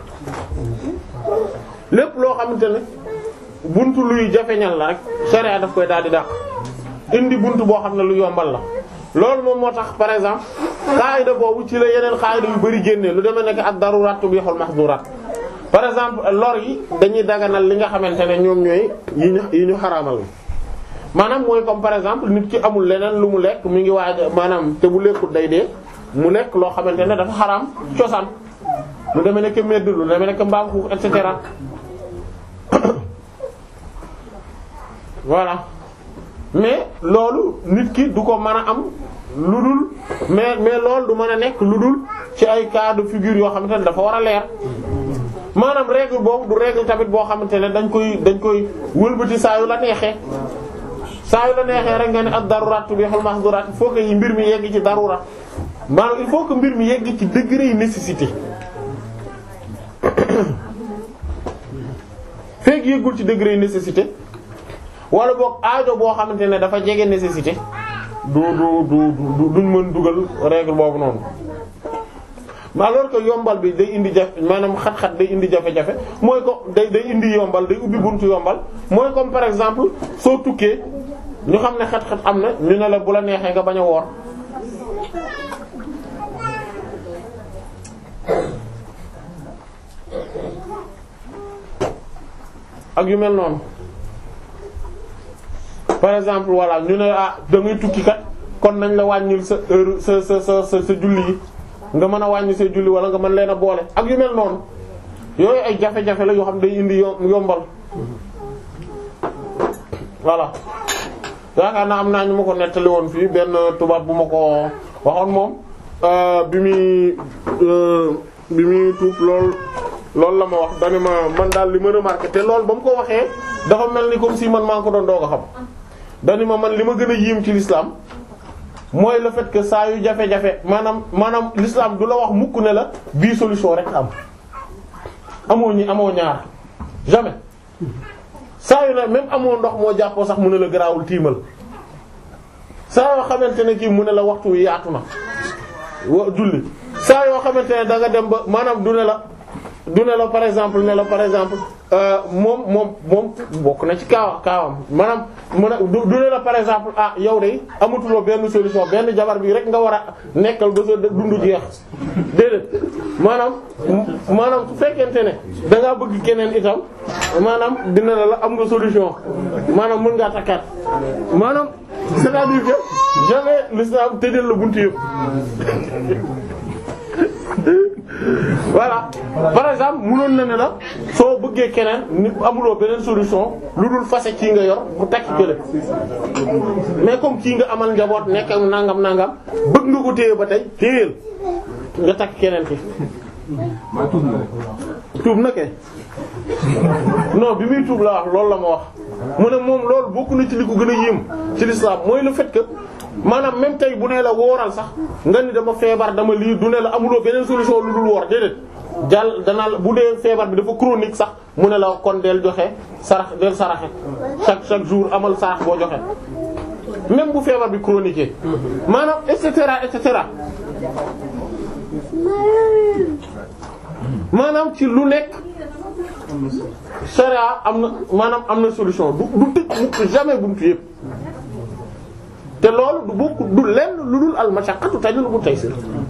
lépp loo xamante ne buntu luy jafeñal la rek sharia daf koy daal di dàq indi buntu boo xam ne lu yombal la loolu moom moo tax par exemple qaida boobu ci la yeneen qaida yu bari génnee lu demee nekk ak darurat tubihul mahdurat par exemple lor yi dañuy daganal li nga xamante ne ñoom ñooy yi ñu yi ñu xaraamal maanaam mooy comme par exemple nit ki amul leneen lu mu lekk mu ngi waaj maanaam te bu lekkut day dee mu lekk loo xamante ne dafa xaraam cosaan lu demee nekk medd lu demee nekk mbaam xuux et cetera voilà mais loolu nit ki du ko mën a am lu dul mais mais loolu du mën a nekk lu dul ci ay cas de figure yoo xamante ne dafa war a leer maanaam règle boobu du règle tamit boo xamante ne dañ koy dañ koy wëlbati saa yu la neexee saa yu la neexee rek nga ne ak darurat tubihul mahdurat il faut que yi mbir mi yegg ci darurat maanaam il faut que mbir mi yegg ci degré nécessité fekk yeggul ci degré nécessité wala boog aajo boo xamante ne dafa jege nécessité du du du du duñ mën dugal règle boobu noonu mais alors que yombal bi day indi jafe maanaam xat-xat day indi jafe-jafe mooy ko day day indi yombal day ubbi buntu yombal mooy comme par exemple soo tukkee ñu xam ne xat-xat am na ñu ne la bu la neexee nga bañ a woor ak yu mel noonu par exemple voilà ñu ne ah da ngay tukki kat kon nañ la wàññil sa heure sa sa sa sa sa julli yi nga mën a wàññi sa julli wala nga mën leen a boole ak yu mel noonu yooyu ay jafe-jafe la yoo xam day indi yom yombal voilà yaakaar naa am naa ñu ma ko nettali woon fii benn tubaab bu ma ko waxoon moom bi muy bi muy tuub lool loolu la ma wax dani ma man daal li ma remarqué te loolu ba mu ko waxee dafa mel ni comme si man maa ngi ko doon doog a xam dani ma man li ma gën a yéem ci l'islam mooy le fait que saa yu jafe-jafe maanaam maanaam l'islam du la wax mukk ne la bii solution rek am amoo ñi amoo ñaar jamais saa yu ne même amoo ndox moo jàppoo sax mu ne la garaawul tiimal saa yoo xamante ne kii mu ne la waxtu wi yaatu na wa julli saa yoo xamante ne da nga dem ba maanaam du ne la du ne la par exemple ne la par exemple euh, moom moom moom bokk na ci kaawa kaawam maanaam mu ne du du ne la par exemple ah yow de amatuloo benn solution benn jabar bi rek nga war a nekkal ba sa dundu jeex déedéet maanaam maanaam su fekkente ne da ngaa bëgg keneen itam maanaam dina ne la am nga solution maanaam mën ngaa takkaat maanaam c'est-à-dire que jamais l'islam tëjal la buntu yëpp voilà par exemple munoon na ne la soo bëggee keneen nit amuloo beneen solution lu dul fase kii nga yor bu takki kële mais comme kii nga amal njaboot nekk ak nangam nangam bëgg nga ko téye ba tey téyeel nga takk keneen ki maa tuub na rek. tuub na kay non bi muy tuub la wax loolu la ma wax mu ne moom loolu bokk na ci li ko gën a yéem ci l'islam mooy le fait que maanaam même tey bu nee la wooral sax nga ni dama feebar dama lii du ne la amuloo beneen solution lu dul woor déedéet jàll danaa la bu dee feebar bi dafa chronique sax mu ne la kon del joxe sarax del saraxe chaque chaque jour amal sarax boo joxe même bu feebar bi chronique maanaam et cetera et cetera maanaam ci lu nekk sharia am na maanaam am na solution du du tëj mukk jamais buntu yëpp te loolu du bokk du lenn lu dul al mashaqqatu tajlibu taysir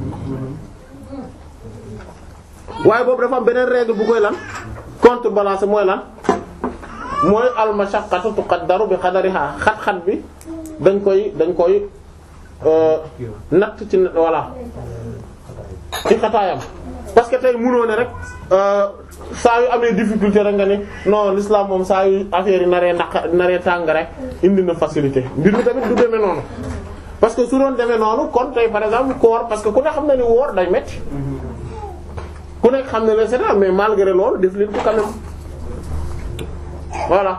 waaye boobu dafa am beneen règle bu koy lan contrebalancer mooy lan mooy al mashaqqatu tuqaddaru bi qadariha xat-xat bi dañ koy dañ koy euh, natt ci voilà ci xataayam parce que tey mënoo ne rek saa yu amee difficulté rek nga ni non l'islam moom saa yu affaire yi naree naq naree tàng rek indi na facilité mbir mi tamit du demee noonu parce que su doon demee noonu kon tey par exemple koor parce que ku ne xam na ni woor day metti ku nekk xam ne le c'est mais malgré loolu def leen ko quand même voilà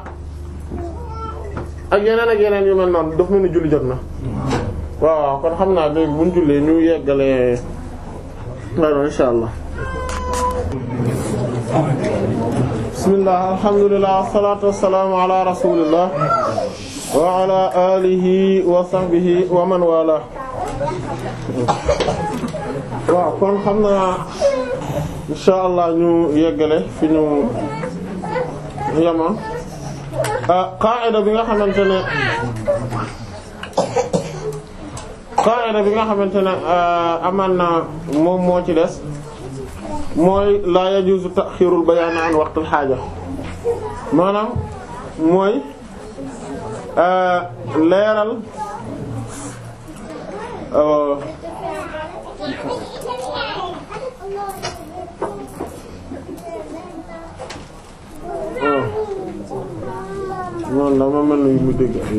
ak yeneen ak yeneen yu mel noonu daf mel ni julli jot na waaw waaw kon xam naa léegi buñ jullee ñu yeggalee waaw insha allah bismillah alhamdulillah wassalatu wassalamu ala rasulillah wa ala alihi wa sahbihi wa man wala waaw kon xam naa insha allah ñu yeggale fi ñu yemoon qaa'ida bi nga xamante ne qaa'ida bi nga xamante ne amaan na moom moo ci des mooy la yajuzu ta'khirul bayan an waqtil haaja maanaam mooy leeral noonu dama mel ni mu dégg ay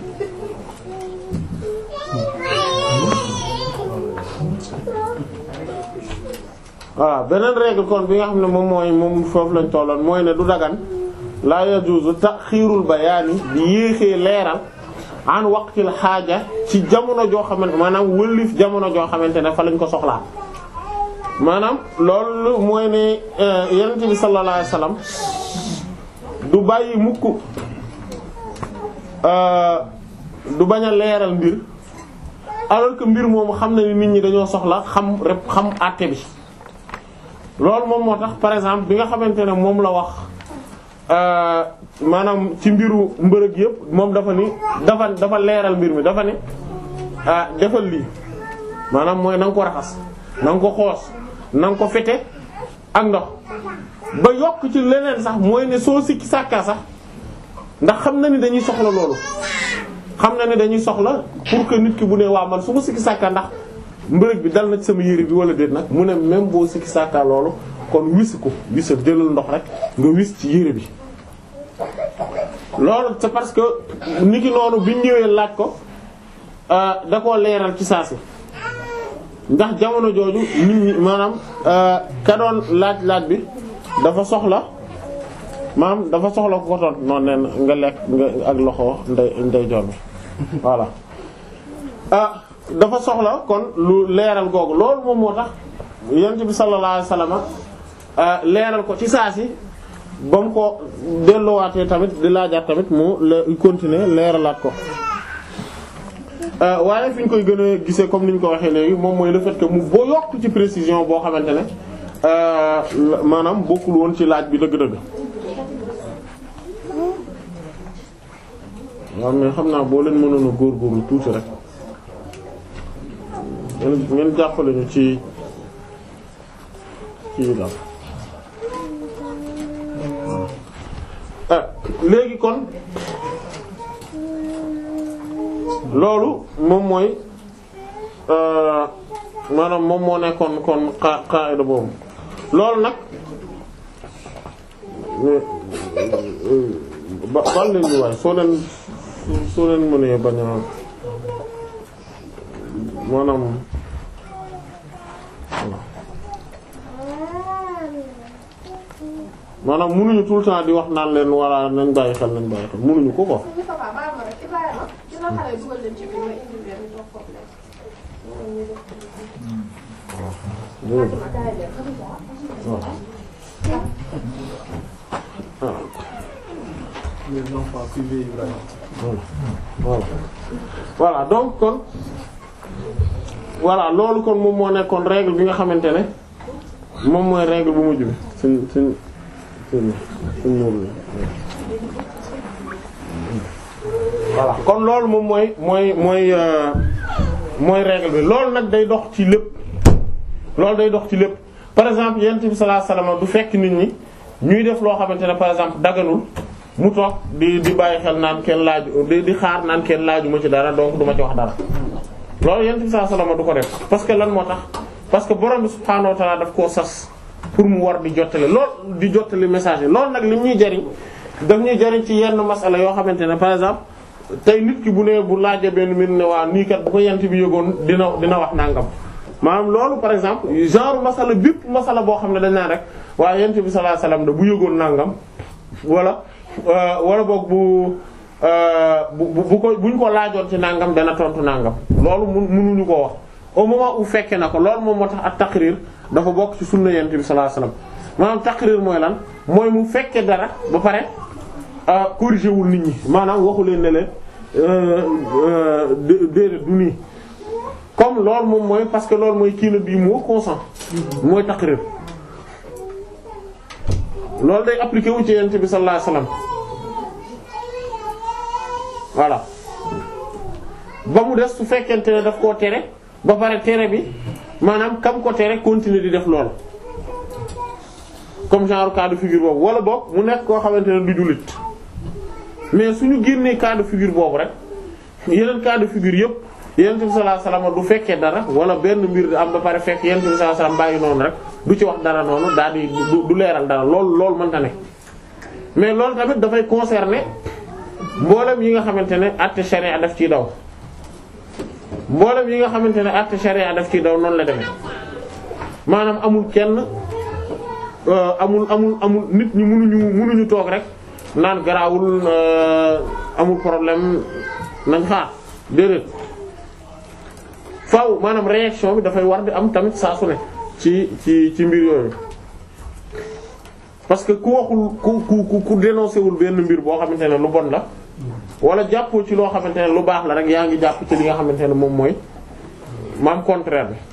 voilà beneen règle kon bi nga xam ne moom mooy moom foofu lañ tolloon mooy ne du dagan la yajuzu taxiirul bayaani di yéexee leeral an waqtil xaaja ci jamono joo xamante maanaam wëllif jamono joo xamante ne fa lañ ko soxlaa maanaam loolu mooy ne yonent bi sallallahu alayhi wasallam du bàyyi mukk du bañ a leeral mbir alors que mbir moomu xam na ni nit ñi dañoo soxla xam rek xam àtte bi loolu moom moo tax par exemple bi nga xamante ne moom la wax maanaam ci mbiru mbërëg yëpp moom dafa ni dafa dafa leeral mbir mi dafa ni ah defal lii maanaam mooy na nga ko raxas na nga ko xoos na nga ko fete ak ndox ba yokk ci leneen sax mooy ne soo sikki sàkkaa sax ndax xam na ni dañuy soxla loolu xam na ni dañuy soxla pour que nit ki bu ne waa man su ma sikki sàkkaa ndax mbërëg bi dal na ci sama yére bi wala déet nag mu ne même boo sikki sàkkaa loolu kon wis ko wisal jëlal ndox rek nga wis ci yére bi loolu c'est parce que nit ki noonu biñ ñëwee laaj ko da koo leeral ci saa si ndax jamono jooju nit ñi maanaam ka doon laaj laaj bi dafa soxla maanaam dafa soxla ko ko toon noonu nen nga lekk nga ak loxo ndey ndey joor bi voilà ah dafa soxla kon lu leeral googu loolu moom moo tax yonent bi sallallahu alayhi wasallam leeral ko ci saa si ba mu ko delluwaatee tamit di laajaat tamit mu le continuer leeralaat ko waaye fi ñu koy gën a gisee comme ni ñu ko waxee léegi moom mooy le fait que mu boo yokk ci précision boo xamante ne euh, la- maanaam bokkul woon ci laaj bi dëgg-dëgg waaw mais xam naa boo leen mënoon a góorgóorlu tuuti rek ngeen ngeen jàppale ñu ci ci daal ah léegi kon loolu moom mooy euh, maanaam moom moo nekkoon kon xa qaida boobu loolu nag ba bal leen ñu waaye soo leen soo leen mënee bañ a maanaam maanaam mënuñu tout le temps di wax naan leen walla nañ bàyyi xel nañ bàyyi xel mënuñu ko ko les enfants privés Ibrahima. voilà voilà donc kon voilà loolu kon moom moo nekkoon règle bi nga xamante ne moom mooy règle bu mujj bi suñ suñ suñ suñ muur voilà kon loolu moom mooy mooy mooy euh, mooy règle bi loolu nag day dox ci lépp loolu day dox ci lépp par exemple yonent bi sallallahu alayhi wasallam du fekk nit ñi ñuy def loo xamante ne par exemple daganul mu toog di di bàyyi xel naan kenn laaju di di xaar naan kenn laaju ma ci dara donc du ma ci wax dara loolu yonent bi sallallahu alayhi wasallam du ko def parce que lan moo tax parce que borom bi subhaanahu wa ta'ala daf koo sas pour mu war di jottale lool di jottali message yi loolu nag li ñuy jariñ daf ñuy jariñ ci yenn masala yoo xamante ne par exemple tey nit ki bu ne bu laajee benn mbir ne waa nii kat bu ko yent bi yëgoon dina dina wax nangam maanaam loolu par exemple genre masala bépp masala boo xam ne dañ naan rek waaye yent bi sallallahu alayhi wasallam da bu yëgoon nangam wala euh, wala boog bu euh, bu bu bu ko buñ ko laajoon ci nangam dana tontu nangam loolu mun munuñu koo wax au moment où fekke na ko loolu moom moo tax ak taqrir dafa bokk ci sunna yent bi sallallahu alayhi wasallam maanaam taqrir mooy lan mooy mu fekke dara ba pare ah corrigé wul nit ñi maanaam waxu leen ne leen déedéet du nii comme loolu moom mooy parce que loolu mooy kii na bii moo consent mooy taqrir loolu day appliqué wu ci yent bi sallallahu alayhi wasallam voilà ba mu des su fekkente ne daf koo tere ba pare tere bi maanaam kam ko tere continuer di def loolu comme genre cas de figure boobu wala boog mu nekk koo xamante ne du jullit mais suñu génnee cas de figure boobu rek yeneen cas de figure yëpp yonent bi sallallahu alayhi wasallam du fekkee dara wala benn mbir di am ba pare fekk yonent bi sallallahu alayhi wasallam bàyyi noonu rek du ci wax dara noonu daal di du du leeral dara loolu loolu mënta ne mais loolu tamit dafay concerner mboolem yi nga xamante ne àtte sharia daf ciy daw mboolem yi nga xamante ne àtte sharia daf ciy daw noonu la demee maanaam amul kenn euh, amul amul amul nit ñi mënuñu mënuñu toog rek naan garaawul euh, amul problème nañ xaar déedéet faaw maanaam réaction bi dafay war di am tamit saa su ne ci ci ci mbir yooyu parce que ku waxul ku ku ku ku dénoncé wul benn mbir boo xamante ne lu bon la wala jàppoo ci loo xamante ne lu baax la rek yaa ngi jàpp ci li nga xamante ne moom mooy maam contraire bi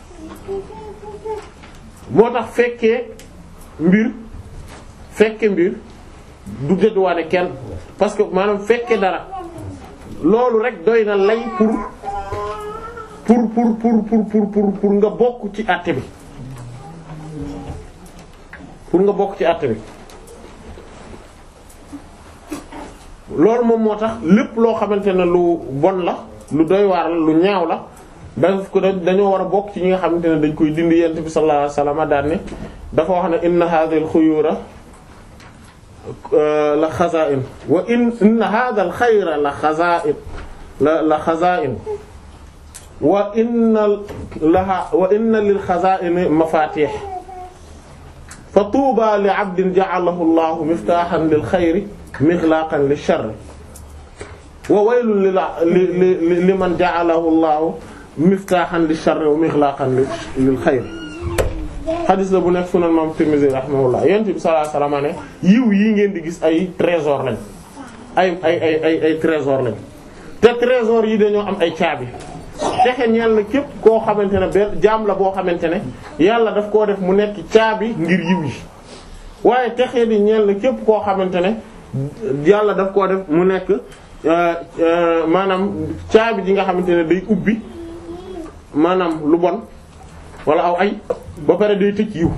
moo tax fekkee mbir fekke mbir du dédduwaane kenn parce que maanaam fekke dara loolu rek doy na lay pour pour pour pour pour pour pour pour nga bokk ci àtte bi pour nga bokk ci àtte bi loolu moom moo tax lépp loo xamante ne lu bon la lu doy waar la lu ñaaw la daf ko dañoo war a bokk ci ñi nga xamante ne dañ koy dindi yent bi sallallahu alayhi wasallam daan ne dafa wax ne inna hadhihi al-khuyura la xaza'in wa in inna hadha al-khayra la xaza'in la la xaza'in wa inna laha wa inna lil xaza'ini mafatih fa tuuba li 'abdin ja'alahu Allahu miftahan lil khayri mighlaqan lish sharri wa waylun li li liman ja'alahu Allahu miftahan lish sharri wa mighlaqan lil khayri xadis la bu nekk sunan imam Tirmidhi rahimahullah yonent bi sallallahu alayhi wasallam ne yiw yii ngeen di gis ay trésor lañ ay ay ay ay ay trésor lañ te trésor yi dañoo am ay caabi texe ñeel na képp koo xamante ne benn jaam la boo xamante ne yàlla daf koo def mu nekk caabi ngir yiw yi waaye texe di ñeel na képp koo xamante ne yàlla daf koo def mu nekk maanaam caabi ji nga xamante ne day ubbi maanaam lu bon wala aw ay ba pare day tëj yiw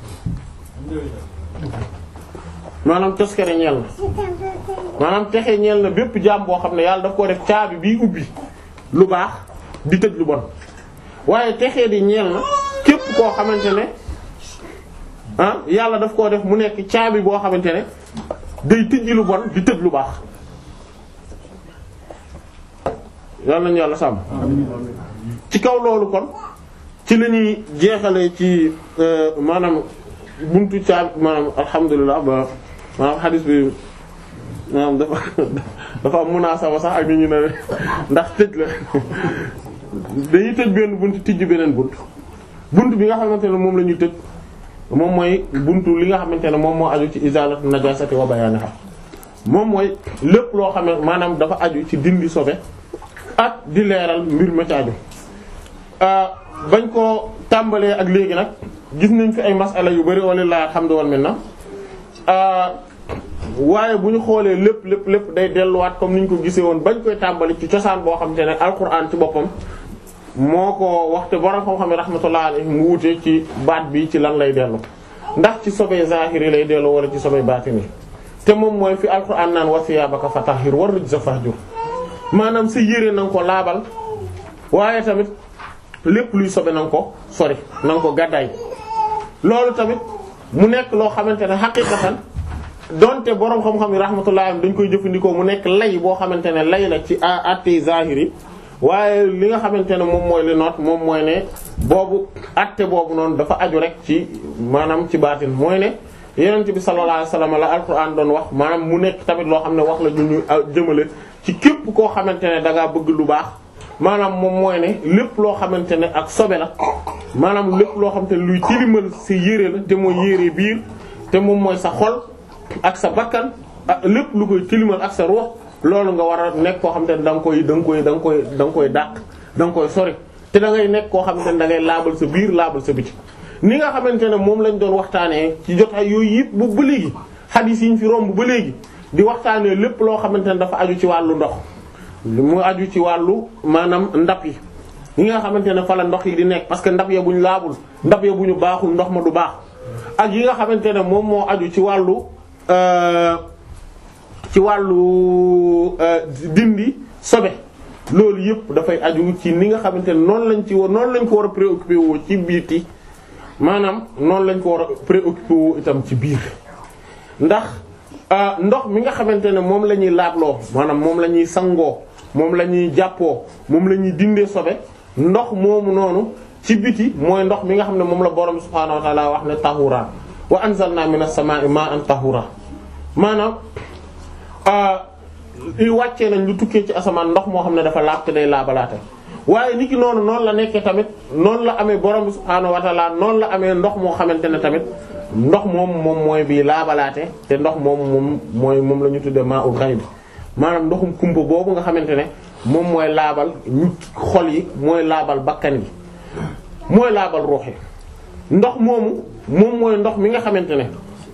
maanaam toskere ñeel na maanaam texe ñeel na bépp jaam boo xam ne yàlla daf koo def caabi biy ubbi lu baax di tëj lu bon waaye texe di ñeel na képp koo xamante ne ah yàlla daf koo def mu nekk caabi boo xamante ne day tëj lu bon di tëj lu baax yàlla nañu yàlla sàmm ci kaw loolu kon ci la ñuy jeexale ci maanaam buntu caabi maanaam alhamdulilah ba maanaam xadis bi maanaam dafa dafa am munaasaba sax ak nit ñi ne ndax tëj la dañuy tëj benn bunt tijj beneen bunt bunt bi nga xamante ne moom la ñuy tëj moom mooy buntu li nga xamante ne moom moo aju ci izalatu najasati wa bayaniha moom mooy lépp loo xam ne maanaam dafa aju ci dindi sobe ak di leeral mbir ma ci aju bañ koo tàmbalee ak léegi nag gis nañ fi ay masala yu bari walillahi alhamdu wal minna waaye bu ñu xoolee lépp lépp lépp day delluwaat comme ni ñu ko gisee woon bañ koy tàmbali ci cosaan boo xam te ne alquran ci boppam moo ko waxte borom xam-xam ne rahmatullah alayhi mu wute ci baat bi ci lan lay dellu ndax ci sobee zahiri lay dellu wala ci sobee baatini te moom mooy fi alquran naan wa thiyabaka fatahhir war rijza fahjur maanaam sa yére na nga ko laabal waaye tamit lépp luy sobe na nga ko sori na nga ko gàddaay loolu tamit mu nekk loo xamante ne xaqiqatan donte boroom xam-xam yi rahmatullah dañ koy jëfandikoo mu nekk lay boo xamante ne lay la ci àttee zahiri waaye li nga xamante ne moom mooy li noot moom mooy ne boobu àtte boobu noonu dafa aju rek ci maanaam ci baatin mooy ne yonent bi sallallahu alayhi wasallam la alquran doon wax maanaam mu nekk tamit loo xam ne wax la ñu ñu jëmale ci képp koo xamante ne da ngaa bëgg lu baax maanaam moom mooy ne lépp loo xamante ne ak sobe la maanaam lépp loo xamante ne luy tilimal sa yére la te mooy yére biir te moom mooy sa xol ak sa bakkan ak lépp lu koy tilimal ak sa ruux loolu nga war a nekk koo xamante ne da nga koy da nga koy da nga koy da nga koy dàq da nga koy sori te da ngay nekk koo xamante ne da ngay laabal sa biir laabal sa biti ni nga xamante ne moom lañ doon waxtaanee ci jotaay yooyu yëpp bu ba léegi xadiis yi ñu fi romb ba léegi di waxtaanee lépp loo xamante ne dafa aju ci wàllu ndox mu aju ci wàllu maanaam ndab yi yi nga xamante ne fa la ndox yi di nekk parce que ndab ya buñ laabul ndab ya bu ñu baaxul ndox ma du baax ak yi nga xamante ne moom moo aju ci wàllu ci wàllu dindi sobe loolu yëpp dafay aju ci ni nga xamante ne noonu lañ ci war noonu lañ ko war a préoccupé woo ci biiti maanaam noonu lañ ko war a préoccupé woo itam ci biir ndax ndox mi nga xamante ne moom la ñuy laabloo maanaam moom la ñuy sangoo moom la ñuy jàppoo moom la ñuy dindee sobe ndox moomu noonu ci biti mooy ndox mi nga xam ne moom la borom subhaanahu wa ta'ala wax ne tahura wa anzalna minas samaa'i ma'an tahura maanaam i wàccee nañ lu tukkee ci asamaan ndox moo xam ne dafa laab te day laabalaate waaye niki noonu noonu la nekkee tamit noonu la amee borom subhaanahu wa ta'ala noonu la amee ndox moo xamante ne tamit ndox moom moom mooy bii laabalaate te ndox moom moom mooy moom la ñu tuddee ma'ul ghayb maanaam ndoxum kumpa boobu nga xamante ne moom mooy laabal ñu xol yi mooy laabal bakkan yi mooy laabal ruux yi ndox moomu moom mooy ndox mi nga xamante ne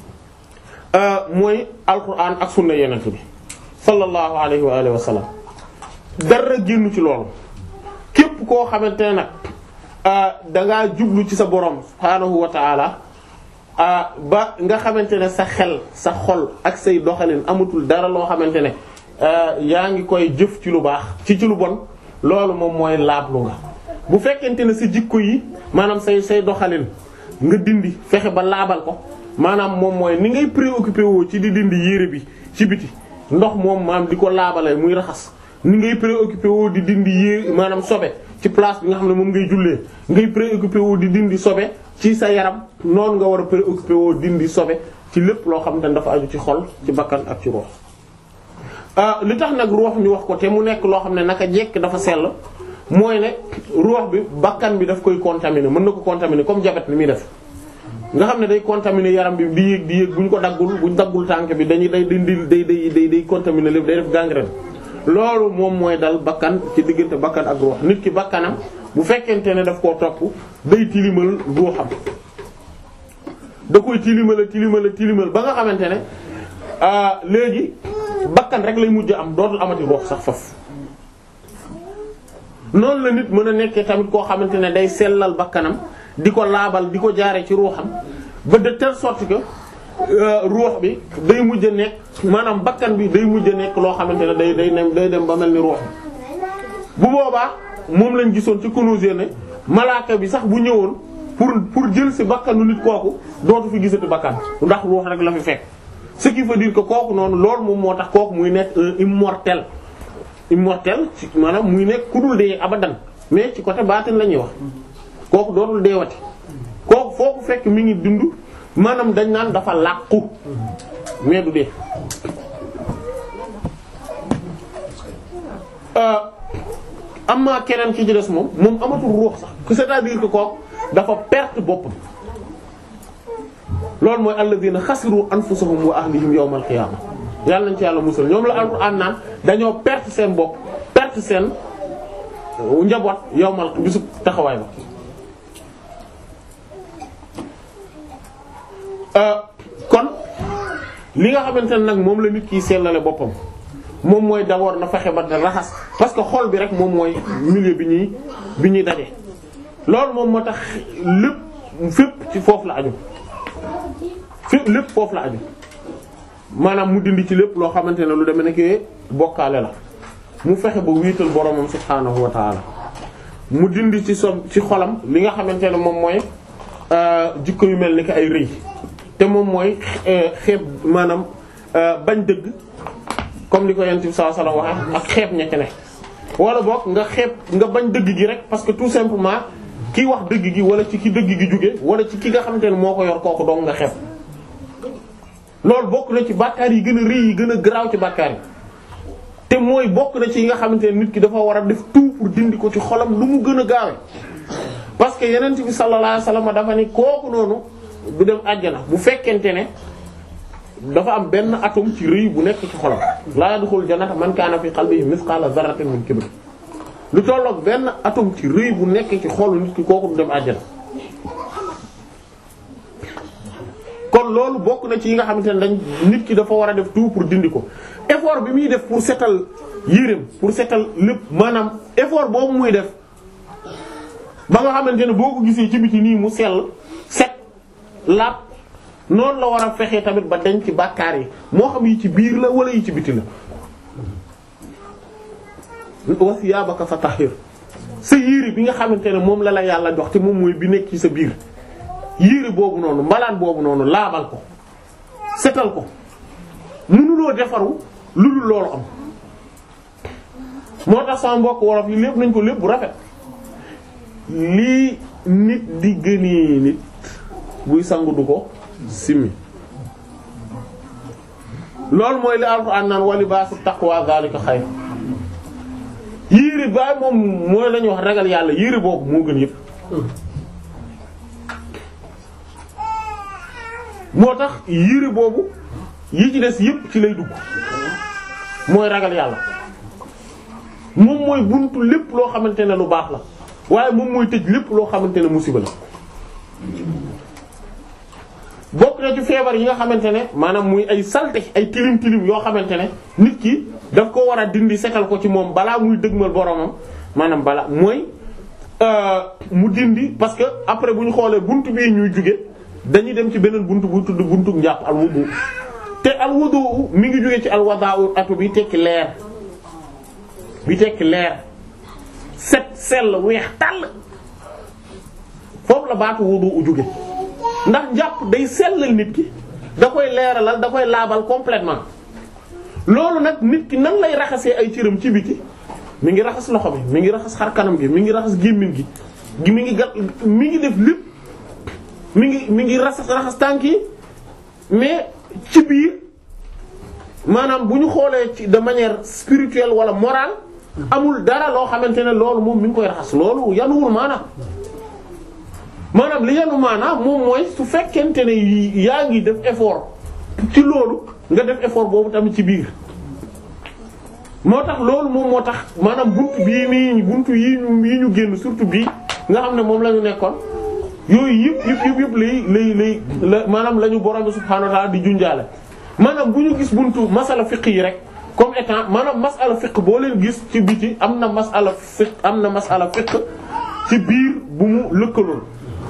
mooy alquran ak sunna yenent bi sallallahu alayhi wa alihi wa sallam dara génn ci loolu képp koo xamante ne nag da ngaa jublu ci sa borom subhaanahu wa ta'ala ba nga xamante ne sa xel sa xol ak say doxalin amatul dara loo xamante ne yaa ngi koy jëf ci lu baax ci ci lu bon loolu moom mooy laablu nga bu fekkente ne sa jikko yi maanaam say say doxalin nga dindi fexe ba laabal ko maanaam moom mooy ni ngay préoccupé woo ci di dindi yére bi ci biti ndox moom maanaam di ko laabale muy raxas ni ngay préoccupé woo di dindi yére maanaam sobe ci place bi nga xam ne moom ngay jullee ngay préoccupé woo di dindi sobe ci sa yaram noonu nga war a préoccupé woo dindi sobe ci lépp loo xam ne dafa aju ci xol ci bakkan ak ci ruux li tax nag ruux ñu wax ko te mu nekk loo xam ne naka jekk dafa sell mooy ne ruux bi bakkan bi daf koy contaminer mën na ko contaminer comme diabète ni muy def nga xam ne day contaminer yaram bi di yéeg di yéeg bu ñu ko daggul bu ñu daggul tànk bi dañuy day dindi day day day day contaminer lépp day def gangrène loolu moom mooy dal bakkan ci diggante bakkan ak ruux nit ki bakkanam bu fekkente ne daf koo topp day tilimal ruuxam da koy tilimal tilimal tilimal ba nga xamante ne léegi bakkan rek lay mujj am dootul amati ruux sax faf noonu la nit mën a nekkee tamit koo xamante ne day sellal bakkanam di ko laabal di ko jaare ci ruuxam ba de telle sorte que ruux bi day mujj a nekk maanaam bakkan bi day mujj a nekk loo xamante ne day day day dem ba mel ni ruux bu boobaa moom lañ gisoon ci Kunûz ne malaaka bi sax bu ñëwoon pour pour jël ci bakkanu nit kooku dootu fi gisati bakkan ndax ruux rek la fi fekk ce qui veut dire que kooku noonu loolu moom moo tax kooku muy nekk un immortel immortel ci maanaam muy nekk ku dul dee abadan mais ci côté baatin la ñuy wax kooku dootul deewati kooku foo ko fekk mi ngi dund maanaam dañ naan dafa làqu mais du dee amma keneen ki ci des moom moom amatul ruux sax c'est-à-dire que kooku dafa perte boppam loolu mooy alladhina xasiru anfusahum wa ahlihim yawmal qiyaama yàlla nañ ci yàlla musal ñoom la alxuraan naan dañoo perte seen bopp perte seen njaboot yawmal bisu taxawaay ba kon li nga xamante ne nag moom la nit ki sellale boppam moom mooy d'abord na fexe ba raxas parce que xol bi rek moom mooy milieu bi ñuy bi ñuy daje loolu moom moo tax lépp fépp ci foofu la aju fépp lépp foofu la aju maanaam mu dindi ci lépp loo xamante ne lu demee nekk bokkaale la mu fexe ba wiital boromam subhaanahu wa taala mu dindi ci som ci xolam li nga xamante ne moom mooy jikko yu mel ni ki ay rëy te moom mooy xeeb maanaam bañ dëgg comme ni ko yent bi sallallahu alayhi wasallam waxe ak xeeb ña ca ne wala boog nga xeeb nga bañ dëgg gi rek parce que tout simplement ki wax dëgg gi wala ci ki dëgg gi jóge wala ci ki nga xamante ne moo ko yor kooku dong nga xeeb loolu bokk na ci bàkkaar yi gën a rëy yi gën a garaaw ci bàkkaar yi te mooy bokk na ci yi nga xamante ne nit ki dafa war a def tout pour dindi ko ci xolam lu mu gën a gaawe parce que yenent bi sallallahu alayhi wasallam dafa ni kooku noonu du dem àjjana bu fekkente ne dafa am benn atome ci rëy bu nekk ci xolam laa yadxul jannata man kaana fi qalbihi misqala zarratin min kibr lu tolloog benn atome ci rëy bu nekk ci xolu nit ki kooku du dem àjjana kon loolu bokk na ci yi nga xamante ne dañ nit ki dafa war a def tout pour dindi ko effort bi muy def pour setal yéreem pour setal lépp maanaam effort boobu muy def ba nga xamante ne boo ko gisee ci biti nii mu sell set laab noonu la war a fexee tamit ba dañ ci bàkkaar yi moo xam yi ci biir la wala yi ci biti la wa siyaabaka fatahhir sa yére bi nga xamante ne moom la la yàlla jox te moom mooy bi nekk ci sa biir yére boobu noonu mbalaan boobu noonu laabal ko setal ko mënuloo defaru lu dul loolu am moo tax sama mbokk wolof yi lépp nañ ko lépp bu rafet lii nit di gënee nit buy sangu du ko simmi loolu mooy li alxuraan naan wa libaasu taqwa zalika xayr yére baay moom mooy lañuy wax ragal yàlla yére boobu moo gën yépp moo tax yére boobu yi ci des yépp ci lay dugg mooy ragal yàlla moom mooy buntu lépp loo xamante ne lu baax la waaye moom mooy tëj lépp loo xamante ne musiba la bokk na ci feebar yi nga xamante ne maanaam muy ay salte ay tilim tilim yoo xamante ne nit ki daf ko war a dindi setal ko ci moom balaa muy dëgmal boromam maanaam balaa mooy mu dindi parce que après bu ñu xoolee buntu bii ñuy jóge dañuy dem ci beneen buntu bu tudd buntu njàpp al wudu te al wudu mi ngi jóge ci al wada'u atu bi tekki leer bi tekki leer set sell weex tàll foofu la baatu wudu u jóge ndax njàpp day sellal nit ki da koy leeralal da koy laabal complètement loolu nag nit ki nan lay raxasee ay cëram ci biti mi ngi raxas loxo bi mi ngi raxas xar kanam gi mi ngi raxas gémmiñ gi gi mi ngi gat mi ngi def lépp mi ngi mi ngi raxas raxas tànk yi mais ci biir maanaam bu ñu xoolee ci de manière spirituelle wala morale amul dara loo xamante ne loolu moom mi ngi koy raxas loolu yanuwul maanaam maanaam li yanu maanaam moom mooy su fekkente ne yaa ngi def effort ci loolu nga def effort boobu tamit ci biir moo tax loolu moom moo tax maanaam buntu bii nii buntu yii ñu yii ñu génn surtout bii nga xam ne moom la ñu nekkoon yooyu yëpp yëpp yëpp yëpp lay lay lay la maanaam la ñu borom bi subhaanahu wa ta'ala di junjaale maanaam bu ñu gis buntu masala fiqh yi rek comme étant maanaam masala fiqh boo leen gis ci biti am na masala fiqh am na masala fiqh ci biir bu mu lëkkalool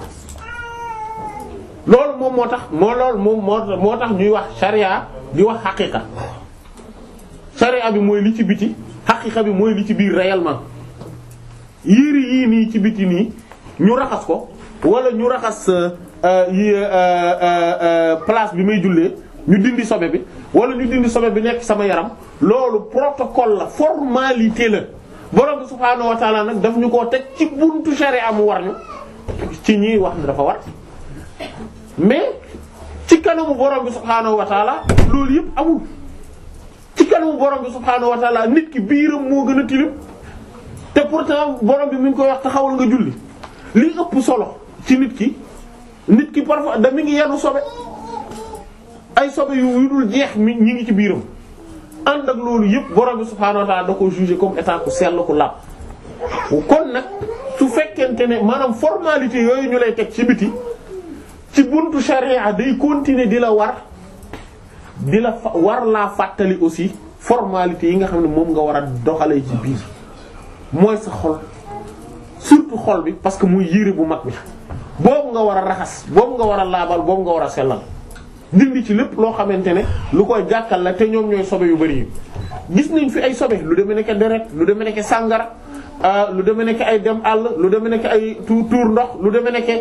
loolu moom moo tax moo loolu moom moo moo tax ñuy wax sharia di wax xaqiqa sharia bi mooy li ci biti xaqiqa bi mooy li ci biir réellement yére yii nii ci biti nii ñu raxas ko wala ñu raxas yi place bi may jullee ñu dindi sobe bi wala ñu dindi sobe bi nekk sama yaram loolu protocole la formalité la borom bi subhaanahu wa ta'ala nag daf ñu koo teg ci buntu sharia mu war ñu ci ñiy wax ne dafa war mais ci kanamu borom bi subhaanahu wa ta'ala loolu yëpp amul ci kanamu borom bi subhaanahu wa ta'ala nit ki biiram moo gën a tilim te pourtant borom bi mi ngi koy wax taxawal nga julli li ëpp solo ci nit ki nit ki parfois da mi ngi yenu sobe ay sobe yu yu dul jeex mi ñi ngi ci biiram ànd ak loolu yëpp borom bi subhaanahu wa ta'ala da ko juger comme état ku sell ku làpp kon nag su fekkente ne maanaam formalité yooyu ñu lay teg ci biti ci buntu sharia day continuer di la war di la fa war laa fàttali aussi formalité yi nga xam ne moom nga war a doxalee ci biir mooy sa xol surtout xol bi parce que muy yére bu mag bi boobu nga war a raxas boobu nga war a laabal boobu nga war a sellal dindi ci lépp loo xamante ne lu koy gàkkal la te ñoom ñooy sobe yu bari yi gis nañ fi ay sobe lu demee nekk deret lu demee nekk sàngara lu demee nekk ay dem àll lu demee nekk ay tuur tuur ndox lu demee nekk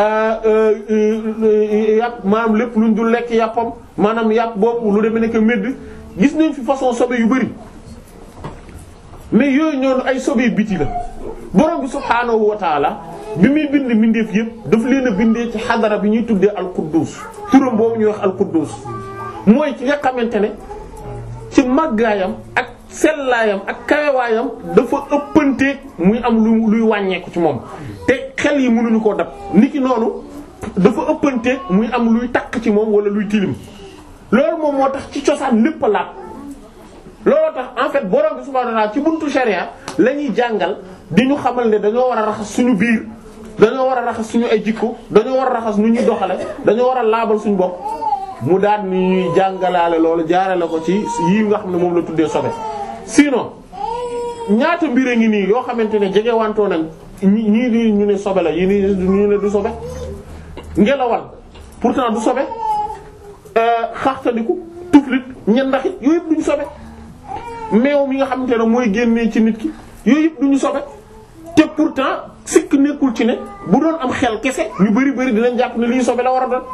yàpp maanaam lépp luñ dul lekk yàppam maanaam yàpp boobu lu demee nekk medd gis nañ fi façon sobe yu bari mais yooyu ñoonu ay sobe biti la borom bi subhaanahu wa taala bi muy bind mbindeef yëpp daf leen a bindee ci xadara bi ñuy tuddee al-Quddus turam boobu ñuy wax al-Quddus mooy ci nga xamante ne ci màggaayam ak sellaayam ak kawewaayam dafa ëppanteeg muy am lu luy wàññeeku ci moom te xel yi mënuñu koo dab niki noonu dafa ëppanteeg muy am luy takk ci moom wala luy tilim loolu moom moo tax ci cosaan lépp a laab looloo tax en fait borom bi subhaanahu wa ta'ala ci buntu sharia la ñuy jàngal di ñu xamal ne dañoo war a raxas suñu biir dañoo war a raxas suñu ay jikko dañoo war a raxas nu ñuy doxale dañoo war a laabal suñu bopp mu daal ni ñuy jàngalaale loolu jaarale ko ci yii nga xam ne moom la tuddee sobe sinon ñaata mbir a ngi nii yoo xamante ne jege wantoo nañ ñi ñii di ñu ne sobe la yii nii ñu ne du sobe ngelawal pourtant du sobe xaxtandiku tuflit ñendaxit yooyu yëpp duñu sobe meew mi nga xamante ne mooy génnee ci nit ki yooyu yëpp duñu sobe te pourtant sikk nekkul ci ne bu doon am xel kese ñu bari bari dinañ jàpp ne lii sobe la war a doon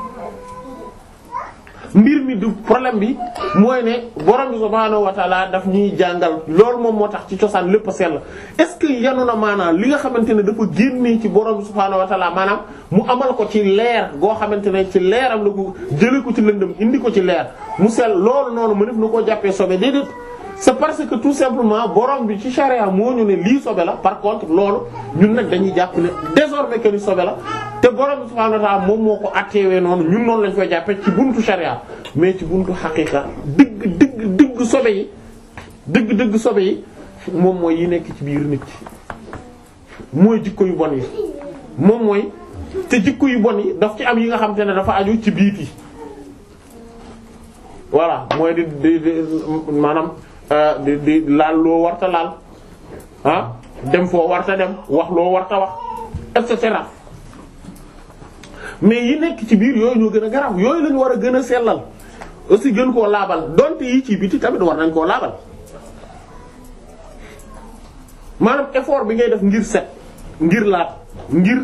mbir mi du problème bi mooy ne borom bi subhaanahu wa ta'ala daf ñuy jàngal loolu moom moo tax ci cosaan lépp a sell est-ce que yanu na maanaam li nga xamante ne dafa génnee ci borom bi subhaanahu wa ta'ala maanaam mu amal ko ci leer goo xamante ne ci leeram la ko jëlee ko ci lëndëm indi ko ci leer mu sell loolu noonu mu def na koo jàppee sobe déedéet c'est parce que tout simplement borom bi ci charia moo ñu ne lii sobe la par contre loolu ñun nag dañuy jàpp ne désormais que ni sobe la te borom bi subhaanahu wa ta'ala moom moo ko atteewee noonu ñun noonu lañ koy jàppee ci buntu charia mais ci buntu xaqiqa dëgg dëgg dëgg sobe yi dëgg dëgg sobe yi moom mooy yi nekk ci biir nit ki mooy jikko yu bon yi moom mooy te jikko yu bon yi daf ci am yi nga xam te ne dafa aju ci biit yi voilà mooy di di di maanaam di di laal loo warta laal ah dem foo warta dem wax loo warta wax et cetera mais yi nekk ci biir yooyu ñoo gën a garaaw yooyu lañu war a gën a sellal aussi gën koo laabal donte yi ci biti tamit war nañ koo laabal maanaam effort bi ngay def ngir set ngir laab ngir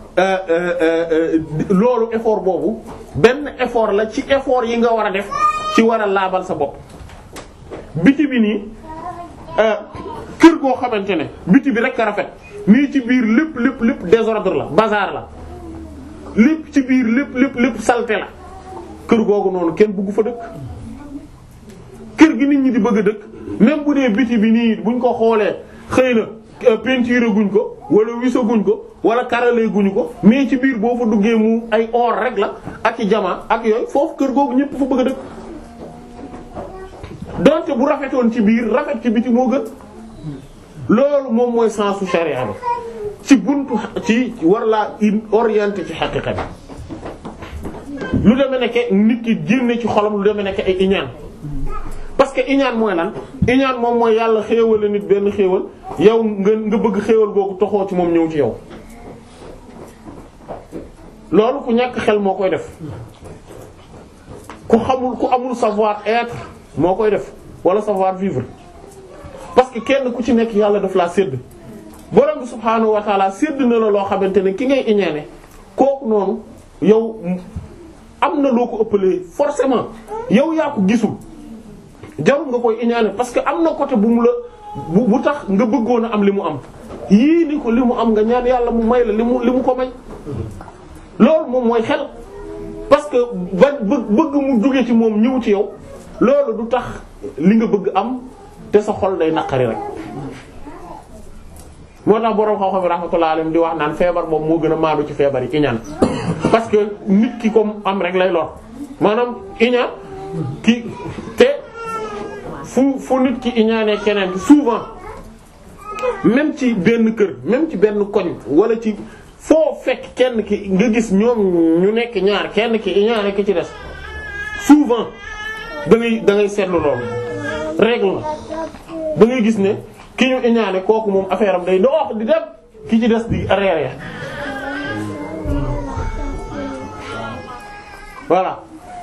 loolu effort boobu benn effort la ci effort yi nga war a def ci war a laabal sa bopp biti bi nii kër goo xamante ne biti bi rek a rafet nii ci biir lépp lépp lépp désordre la bazar la lépp ci biir lépp lépp lépp saleté la kër googu noonu kenn bëggu fa dëkk kër gi nit ñi di bëgg a dëkk même bu dee biti bi nii buñ ko xoolee xëy na peinture guñ ko wala wisaguñ ko wala karale guñu ko mais ci biir boo fa duggee mu ay or rek la ak i jamaa ak yooyu foofu kër googu ñëpp fa bëgg a dëkk donte bu rafetoon ci biir rafet ci biti moo gën loolu moom mooy sensu sharia bi ci buntu ci war laa in orienté ci xaqiqa bi lu demee nekk nit ki génne ci xolam lu demee nekk ay iñaan parce que iñaan mooy lan iñaan moom mooy yàlla xéewale nit benn xéewal yow nga nga bëgg xéewal boobu toxoo ci moom ñëw ci yow loolu ku ñàkk xel moo koy def ku xamul ku amul savoir être moo koy def wala savoir vivre parce que kenn ku ci nekk yàlla daf laa sédd borom bi subhaanahu wa taala sédd na la loo xamante ne ki ngay iñaane kooku noonu yow am na loo ko ëppalee forcément yow yaa ko gisul jarul nga koy iñaane parce que am na côté bu mu la bu bu tax nga bëggoon a am li mu am yii ni ko li mu am nga ñaan yàlla mu may la li mu li mu ko may loolu moom mooy xel parce que ba bëgg mu jóge ci moom ñëw ci yow loolu du tax li nga bëgg am te sa xol day naqari rek moo tax boroom xam-xam rahmatullahi alayhi di wax naan feebar boobu moo gën a maandu ci feebar yi iñaan parce que nit ki comme am rek lay lor maanaam iñaan ki te fu fu nit ki iñaanee keneen souvent même ci benn kër même ci benn koñ wala ci foo fekk kenn ki nga gis ñoom ñu nekk ñaar kenn ki iñaane ki ci des souvent da ngay da ngay seetlu loolu règle la da ngay gis ne ki ñu iñaane kooku moom affaire am day dox di dem ki ci des di reere voilà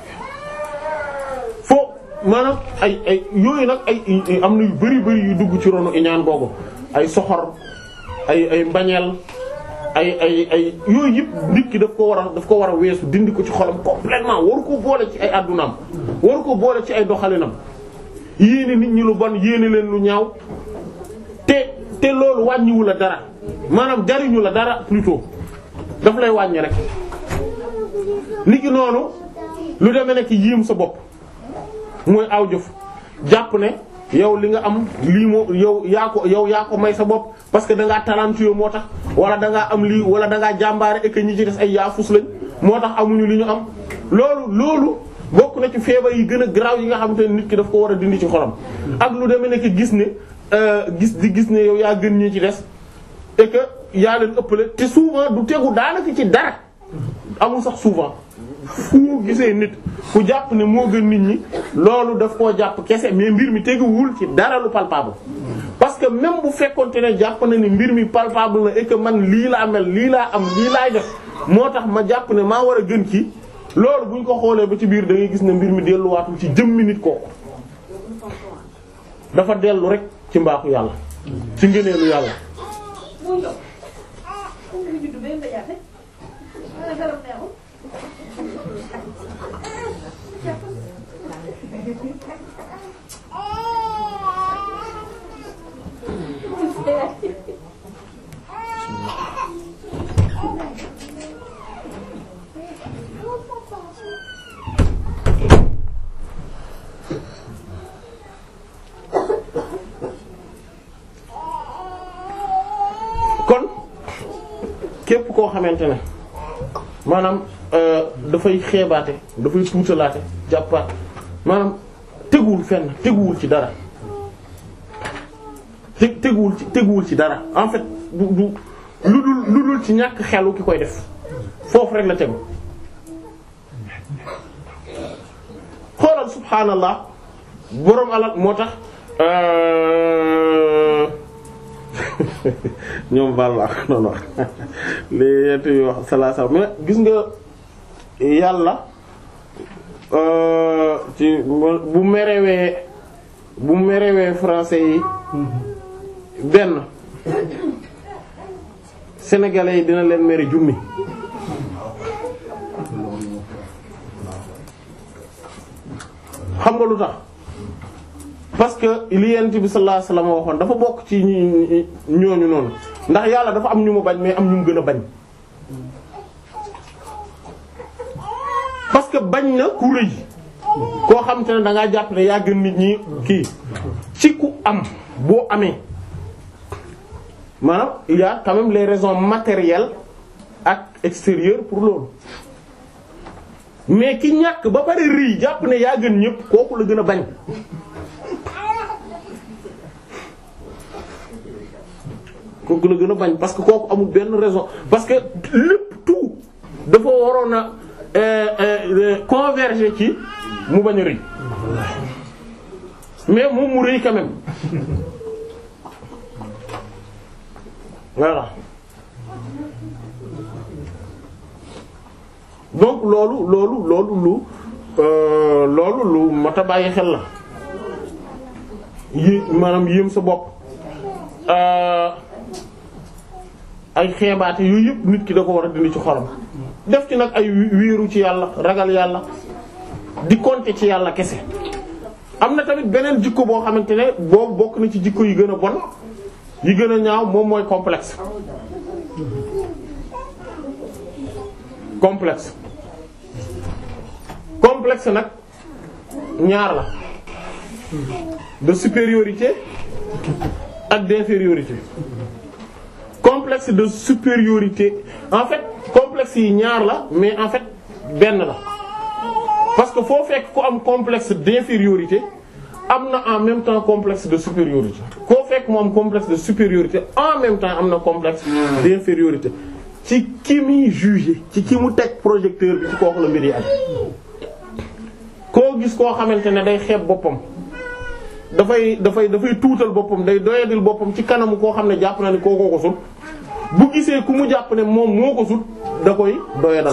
foo maanaam ay ay yooyu nag ay am na yu bari bari yu dugg ci ronu iñaan googu ay soxor ay ay mbañeel ay ay ay yooyu yëpp nit ki daf ko war a daf ko war a weesu dindi ko ci xolam complètement waru ko boole ci ay addunaam waru ko boole ci ay doxalinam yéene nit ñi lu bon yéene leen lu ñaaw te te loolu wàññiwu la dara maanaam jariñu la dara plutôt daf lay wàññi rek nit ki noonu lu demee nekk yiim sa bopp mooy aw jëf jàpp ne yow li nga am lii moo yow yaa ko yow yaa ko may sa bopp parce que da ngaa talentueux moo tax wala da ngaa am lii wala da ngaa jàmbaare et que ñi ci des ay yaafus lañ moo tax amuñu li ñu am loolu loolu bokk na ci feebar yi gën a garaaw yi nga xamante ne nit ki daf ko war a dindi ci xolam ak lu demee nekk gis ne gis di gis ne yow yaa gën ñi ci des et que yaa leen ëppale te souvent du tegu daanaka ci dara amul sax souvent fu gisee nit fu jàpp ne moo gën nit ñi loolu daf koo jàpp kese mais mbir mi teguwul ci dara lu palpable parce que même bu fekkonte ne jàpp na ni mbir mi palpable na et que man lii laa mel lii laa am lii laay def moo tax ma jàpp ne maa war a gën ci loolu bu ñu ko xoolee ba ci biir da ngay gis ne mbir mi delluwaatul ci jëmmi nit kooku dafa dellu rek ci mbaaxu yàlla ci ngëneelu yàlla kon képp koo xamante ne maanaam dafay xeebaate dafay tuutalaate jàppaat maanaam teguwul fenn teguwul ci dara te teguwul ci teguwul ci dara en fait du du lu dul lu dul ci ñàkk xelu ki koy def foofu rek la tegu xoolal subhaanallah boroom alal moo tax ñoom baal la ak noonu wax li yent yi wax salaa salaam mais gis nga yàlla ci bu merewee bu merewee français yi benn sénégalais yi dina leen mere junni xam nga lu tax parce que li yent bi sallallahu alayhi wasallam waxoon dafa bokk ci ñi ñooñu noonu ndax yàlla dafa am ñu mu bañ mais am ñu mu gën a bañ parce que bañ na ku rëy koo xam te ne da ngaa jàpp ne yaa gën nit ñi kii ci ku am boo amee maanaam il y a quand même les raisons matérielles ak extérieures pour loolu mais ki ñàkk ba pare rëy jàpp ne yaa gën ñëpp kooku la gën a bañ kooku la gën a bañ parce que kooku amul benn raison parce que lépp tout dafa waroon a euh, euh, converger ci mu bañ a rëy mais moom mu rëy quand même voilà donc loolu loolu loolu lu euh, loolu lu mat a bàyyi xel la yé maanaam yéem sa bopp euh, ay xeebaate yooyu yëpp nit ki da ko war a dindi ci xolam def ci nag ay wéeru ci yàlla ragal yàlla di compter ci yàlla kese am na tamit beneen jikko boo xamante ne boobu bokk na ci jikko yi gën a bon yi gën a ñaaw moom mooy complexe complexe complexe nag ñaar la de supériorité ak d'infériorité complexe de supériorité en fait complexe yi ñaar la mais en fait benn la parce que foo fekk ku am complexe d'infériorité am na en même temps complexe de supériorité koo fekk mu am complexe de supériorité en même temps am na complexe d'infériorité ci ki muy juger ci ki mu teg projecteur bi ci kooku la mbir yi am koo gis koo xamante ne day xeeb boppam dafay dafay dafay tuutal boppam day doyadil boppam ci kanamu koo xam ne jàpp na ni kookoo ko sut bu gisee ku mu jàpp ne moom moo ko sut da koy doyadal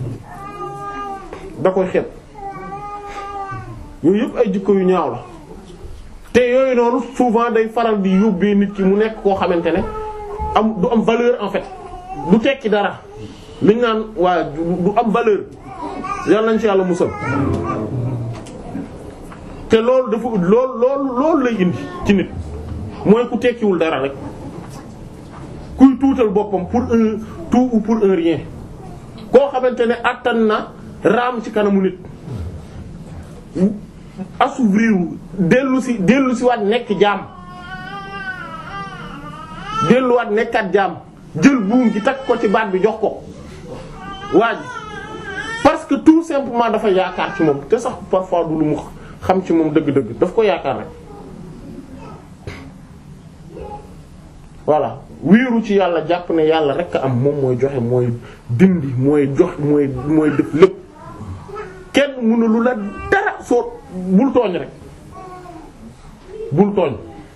da koy xeeb yooyu yëpp ay jikko yu ñaaw la te yooyu noonu souvent day faral di yóbbee nit ki mu nekk koo xamante ne am du am valeur en fait du tekki dara liñ naan waa du am valeur yàlla nañ ci yàlla musal te loolu dafa loolu loolu loolu lay indi ci nit mooy ku tekkiwul dara rek kuy tuutal boppam pour un tout ou pour un rien koo xamante ne attan na raam ci kanamu nit assouvrir dellu si dellu si waat nekk jaam delluwaat nekkaat jaam jël buum gi takk ko ci baat bi jox ko waa ji parce que tout simplement dafa yaakaar ci moom te sax parfois du lu mu xam ci moom dëgg-dëgg daf ko yaakaar rek voilà wéeru ci yàlla jàpp ne yàlla rek a am moom mooy joxe mooy dindi mooy jox mooy mooy def lépp kenn mënu lu la dara soo bul tooñ rek bul tooñ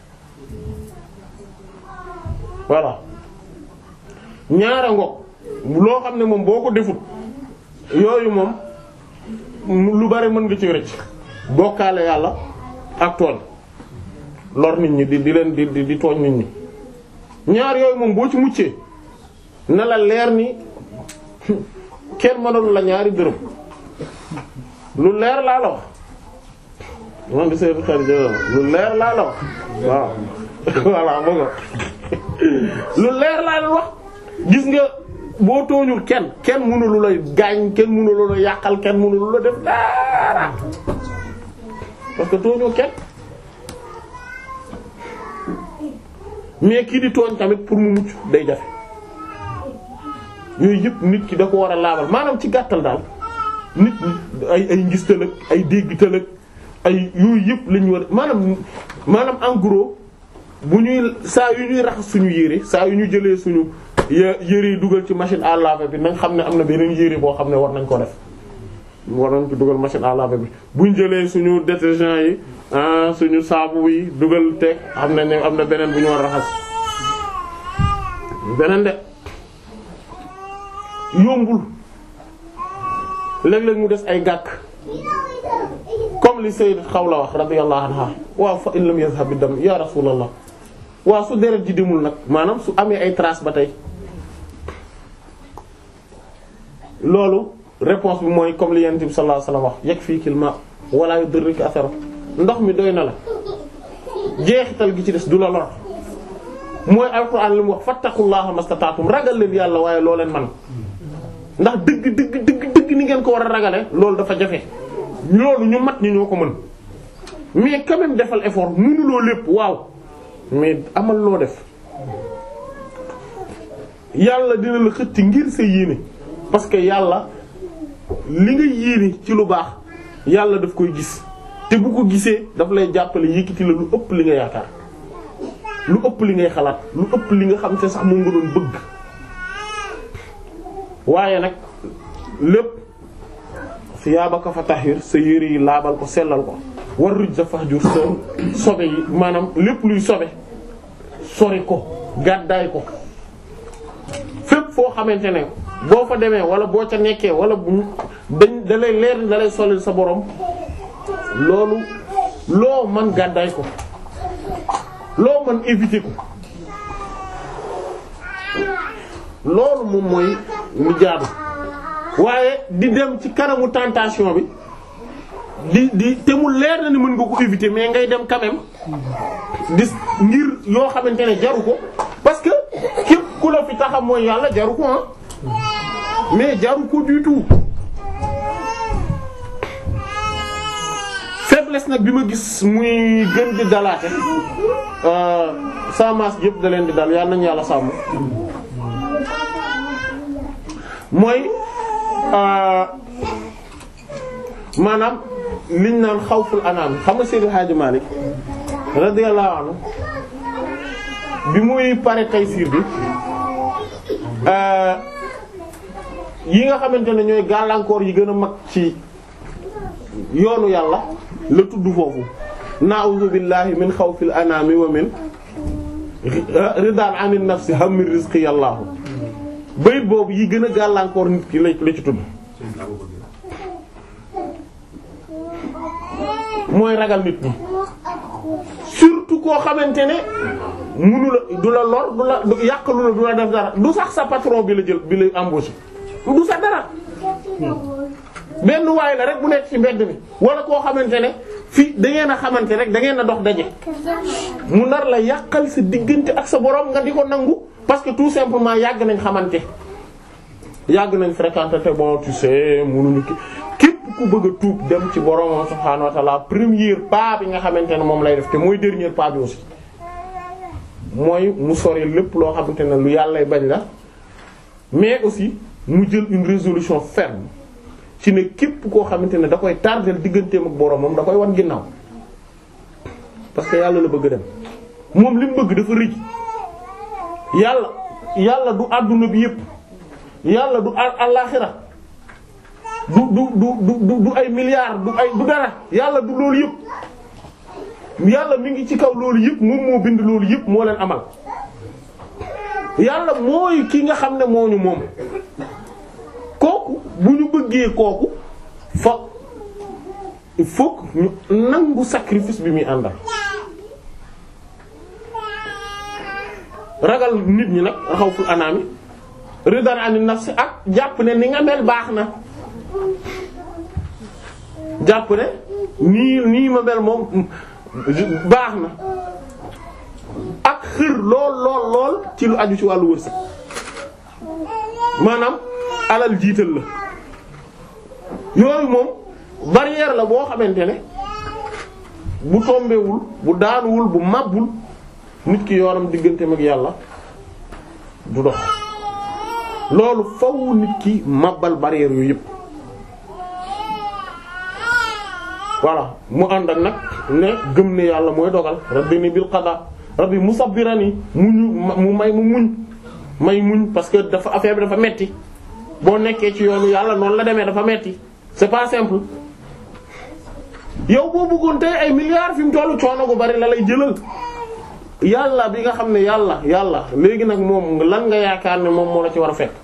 voilà ñaara ngoog loo xam ne moom boo ko defut yooyu moom lu bari mën nga ci rëcc bokkaale yàlla ak tooñ lor nit ñi di di leen di di tooñ nit ñi ñaar yooyu moom boo ci muccee na la leer ni kenn mënalu la ñaari dërëm lu leer laa la wax man di seen xarit lu leer laa la wax waaw voilà moo nga lu leer laa la wax gis nga boo tooñul kenn kenn mënulu la gaañ kenn mënulu la yàqal kenn mënulu la def dara parce que tooñoo kenn mais kii di tooñ tamit pour mu mucc day jafe yooyu yëpp nit ki da ko war a laabal maanaam ci gàttal daal nit ay ay ngistal ak ay déggtal ak ay yooyu yëpp lañu war maanaam maanaam en gros bu ñuy saa yu ñuy raxas suñu yére saa yu ñu jëlee suñu yére yi dugal ci machine à laver bi nañ xam ne am na beneen yére boo xam ne war nañ ko def war nañ ci dugal machine à laver bi buñ jëlee suñu détergent yi ah suñu saabu yi dugal teg xam ne ne am na beneen bu ñu war a raxas beneen de yombul léeg-léeg mu des ay gàkk comme li Sayyidat Xawla wax radiyallahu anha waaw fa in lam yazhab ad-dam ya rasulallah waaw su deret ji demul nag maanaam su amee ay traces ba tey loolu réponse bi mooy comme li Yonent bi sallallahu alayhi wasallam wax yakfikil ma wala yudrika atharu ndox mi doy na la jeexital gi ci des du la lor mooy alquran li mu wax fattaqullaha mastata'tum ragal leen yàlla waaye loo leen man ndax dëgg dëgg dëgg dëgg ni ngeen ko war a ragale loolu dafa jafe loolu ñu mat ñi ñoo ko mën mais quand même defal effort mënuloo lépp waaw mais amal loo def yàlla dina la xëtti ngir sa yéene parce que yàlla li nga yéene ci lu baax yàlla daf koy gis te bu ko gisee daf lay jàppale yëkkati la lu ëpp li nga yaakaar lu ëpp li ngay xalaat lu ëpp li nga xam te sax moom nga doon bëgg waaye nag lépp siyaabaka fa tahir sa yére yi laabal ko sellal ko war ruj sa fahjur sa sobe yi maanaam lépp luy sobe sori ko gàddaay ko fépp foo xamante ne boo fa demee wala boo ca nekkee wala bu dañ da lay leer da lay solil sa borom loolu loo man gàddaay ko loo man éviter ko loolu moom mooy lu jaadu waaye di dem ci kanamu tentation bi di di te mu leer na ni mën nga ko éviter mais ngay dem quand même di ngir yoo xamante ne jaru ko parce que képp ku la fi taxam mooy yàlla jaru ko ah mais jaru ko du tout faiblesse nag bi ma gis muy gën di dalaate sa maas yëpp da leen di dal yàlla nañu yàlla sàmm mooy maanaam liñ naan xawful anaam xam nga Seydi Hadji Malick radiyallahu anhu bi muy pare Taysiir bi yi nga xamante ne ñooy gàllankoor yi gën a mag ci yoonu yàlla la tudd foofu na'udhu billahi min xawfil anaami wa min ridaan anin nafsi hammi rizqi yàllaahu bayit boobu yi gën a gàllankoor nit ki la la ci tudd mooy ragal nit ñi surtout koo xamante ne munu la du la lor du la du yàqalu la du la def dara du sax sa patron bi la jël bi la embauché du sa dara benn waay la rek bu nekk ci mbedd mi wala koo xamante ne fii da ngeen a xamante rek da ngeen a dox daje mu nar la yàqal sa diggante ak sa borom nga di ko nangu parce que tout simplement yàgg nañ xamante yàgg nañ fréquenter te bon tu sais munuñu ki képp ku bëgg a tuub dem ci boromam subhaanahu wa ta'ala premier pas bi nga xamante ne moom lay def te mooy dernier pas bi aussi mooy mu sori lépp loo xamante ne lu yàllay bañ la mais aussi mu jël une résolution ferme ci ne képp koo xamante ne da koy tardel digganteem ak boromam da koy wan ginnaaw parce que yàlla la bëgg dem moom li mu bëgg dafa rëy yàlla yàlla du àdduna bi yépp yàlla du àllaxira du du du du du ay milliards du ay du dara yàlla du loolu yépp yàlla mi ngi ci kaw loolu yépp moom moo bind loolu yépp moo leen amal yàlla mooy ki nga xam ne moo ñu moom kooku bu ñu bëggee kooku fa il faut que ñu nangu sacrifice bi muy àndal ragal nit ñi nag xawful anaami ridan ani nafsi ak jàpp ne ni nga mel baax na jàpp ne nii nii ma mel moom baax na ak xër lool lool lool ci lu aju ci wàllu wërsëg maanaam alal jiital la yooyu moom barrière la boo xamante ne bu tombewul bu daanuwul bu màbbul nit ki yoonam digganteem ak yàlla du dox loolu faw nit ki màbbal barrière yooyu yëpp voilà mu ànd ak nag ne gëm ne yàlla mooy dogal rabbini bil qada rabbi musabbirani muñu mu may mu muñ may muñ parce que dafa affaire bi dafa metti boo nekkee ci yoonu yàlla noonu la demee dafa metti c'est pas simple yow boo bëggoon tey ay milliards fi mu tollu coono gu bari la lay jëlal yàlla bi nga xam ne yàlla yàlla léegi nag moom lan nga yaakaar ne moom moo la ci war a fekk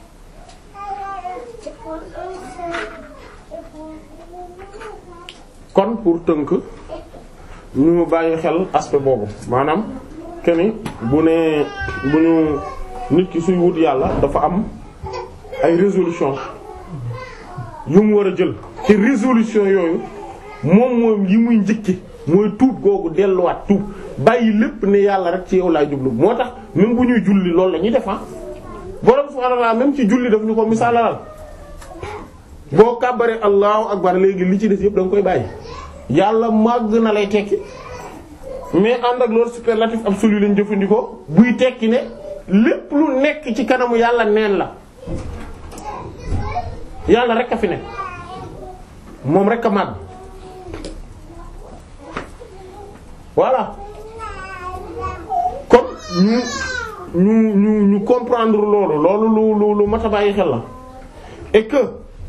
kon pour tënk ñu bàyyi xel aspect boobu maanaam keni bu ne bu ñu nit ki suy wut yàlla dafa am ay résolution yu mu war a jël ci résolution yooyu moom moom yi muy njëkki mooy tuub googu delluwaat tuub bàyyi lépp ne yàlla rek ci yow laay jublu moo tax même bu ñuy julli loolu la ñuy def borom subhaanahu wa ta'aala même ci julli daf ñu ko misaalalal boo kàbbaree allahu akbar léegi li ci des yëpp da nga koy bàyyi yàlla màgg na lay tekki mais ànd ak loolu superlatif absolu lañ jëfandikoo buy tekki ne lépp lu nekk ci kanamu yàlla neen la yàlla rek a fi ne moom rek a màgg voilà kon ñu ñu ñu ñu comprendre loolu loolu lu lu lu mat a bàyyi xel la et que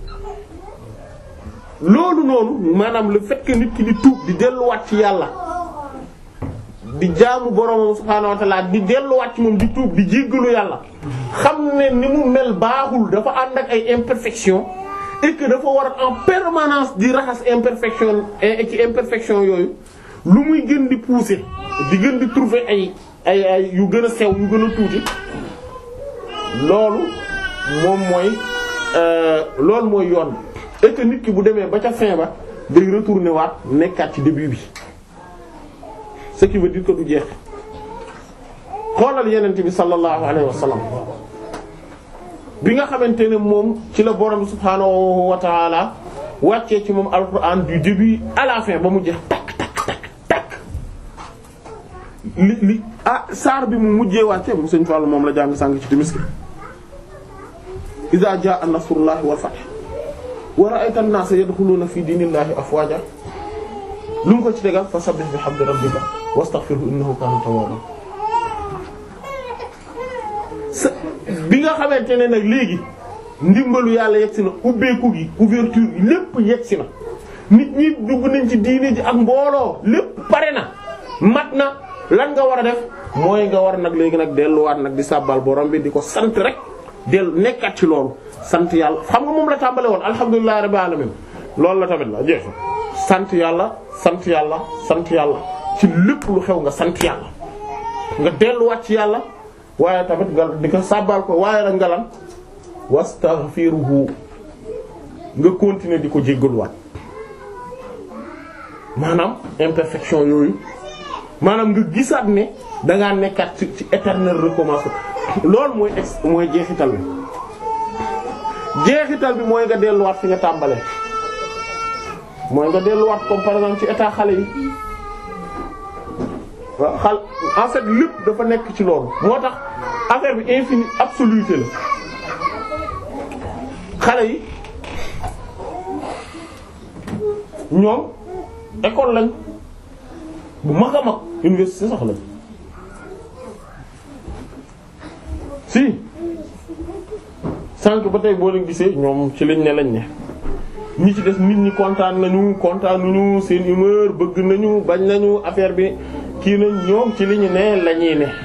loolu noonu maanaam le fait que nit ki di tuub di delluwaat ci yàlla di jaamu boromam subhaanahu wa ta'ala di delluwaat ci moom di tuub di jéggalu yàlla xam ne ni mu mel baaxul dafa ànd ak ay imperfection et que dafa war en permanence di raxas imperfection et ci imperfection yooyu lu muy gën di pousser di gën di trouver ay ay ay yu gën a sew yu gën a tuuti loolu moom mooy loolu mooy yoon et que nit ki bu demee ba ca fin ba day retourner waat nekkaat ci début bi ce qui veut dire que du jeex xoolal yenent bi sallallahu alayhi wa sallam bi nga xamante ne moom ci la borom subhaanahu wa ta'ala wàccee ci moom alquran du début à la fin ba mu jeex takk takk takk takk li li ah saar bi mu mujjee wàcce mu sëñ Fallu moom la jàng sàng ci timis iza jaa nasrullahi wal fath wa ra'ayta an-naasa yadkhuluuna fi diinillahi afwaaja lu mu ko ci tegal fa sabbih bihamdi rabbika wastaghfirhu innahu kaana tawwaaba sa bi nga xamante ne nag léegi ndimbalu yàlla yegsi na ubbeeku gi couverture gi lépp yegsi na nit ñi dugg nañ ci diini ji ak mbooloo lépp pare na mat na lan nga war a def mooy nga war nag léegi nag delluwaat nag di sàbbal borom bi di ko sant rek dellu nekkat ci loolu sant yàlla xam nga moom la tàmbale woon alhamdulillahi rabbil alamin loolu la tamit la jeex sant yàlla sant yàlla sant yàlla ci lépp lu xew nga sant yàlla nga delluwaat ci yàlla waaye tamit nga di ko sàbbal ko waaye nag nga lan wastaghfiruhu nga continuer di ko jéggaluwaat maanaam imperfection yooyu maanaam nga gisaat ne dangaa nekkaat ci ci éternel recommencement loolu mooy ex mooy jeexital bi jeexital bi mooy nga delluwaat fi nga tàmbalee mooy nga delluwaat comme par exemple ci état xale yi waaw xal en fait lépp dafa nekk ci loolu moo tax affaire bi infini absoluté la xale yi ñoom école lañ bu mag a mag université sax lañ si sànq ba tey boo leen gisee ñoom ci lañ ne lañ ne ñi ci des nit ñi kontaan nañu kontaanuñu seen humeur bëgg nañu bañ nañu affaire bi kii nañ ñoom ci li ñu ne lañuy ne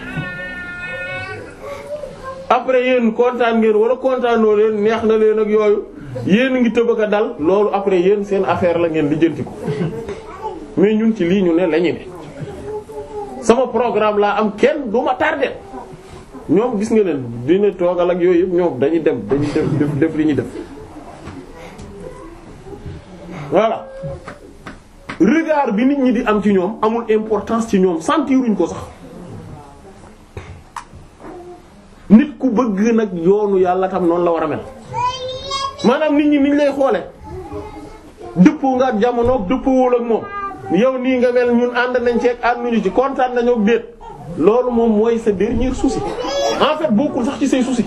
après yéen kontaan ngeen wala kontaanoo leen neex na leen ak yooyu yéen ngi tëbëk a dal loolu après yéen seen affaire la ngeen lijjanti ko mais ñun ci lii ñu ne lañu ne sama programme laa am kenn du ma tardé ñoom gis nga leen dina toogal ak yooyu yëpp ñoom dañuy dem dañuy def def def li ñuy def voilà regard bi nit ñi di am ci ñoom amul importance ci ñoom sentiruñ ko sax nit ku bëgg nag yoonu yàlla tam noonu la war a mel maanaam nit ñi niñ lay xoole dëppoo nga ak jamono dëppoowul ak moom yow nii nga mel ñun ànd nañ ci ak ànduñu ci kontaan nañoo ak déet loolu moom mooy sa dernier souci en fait bokkul sax ci say souci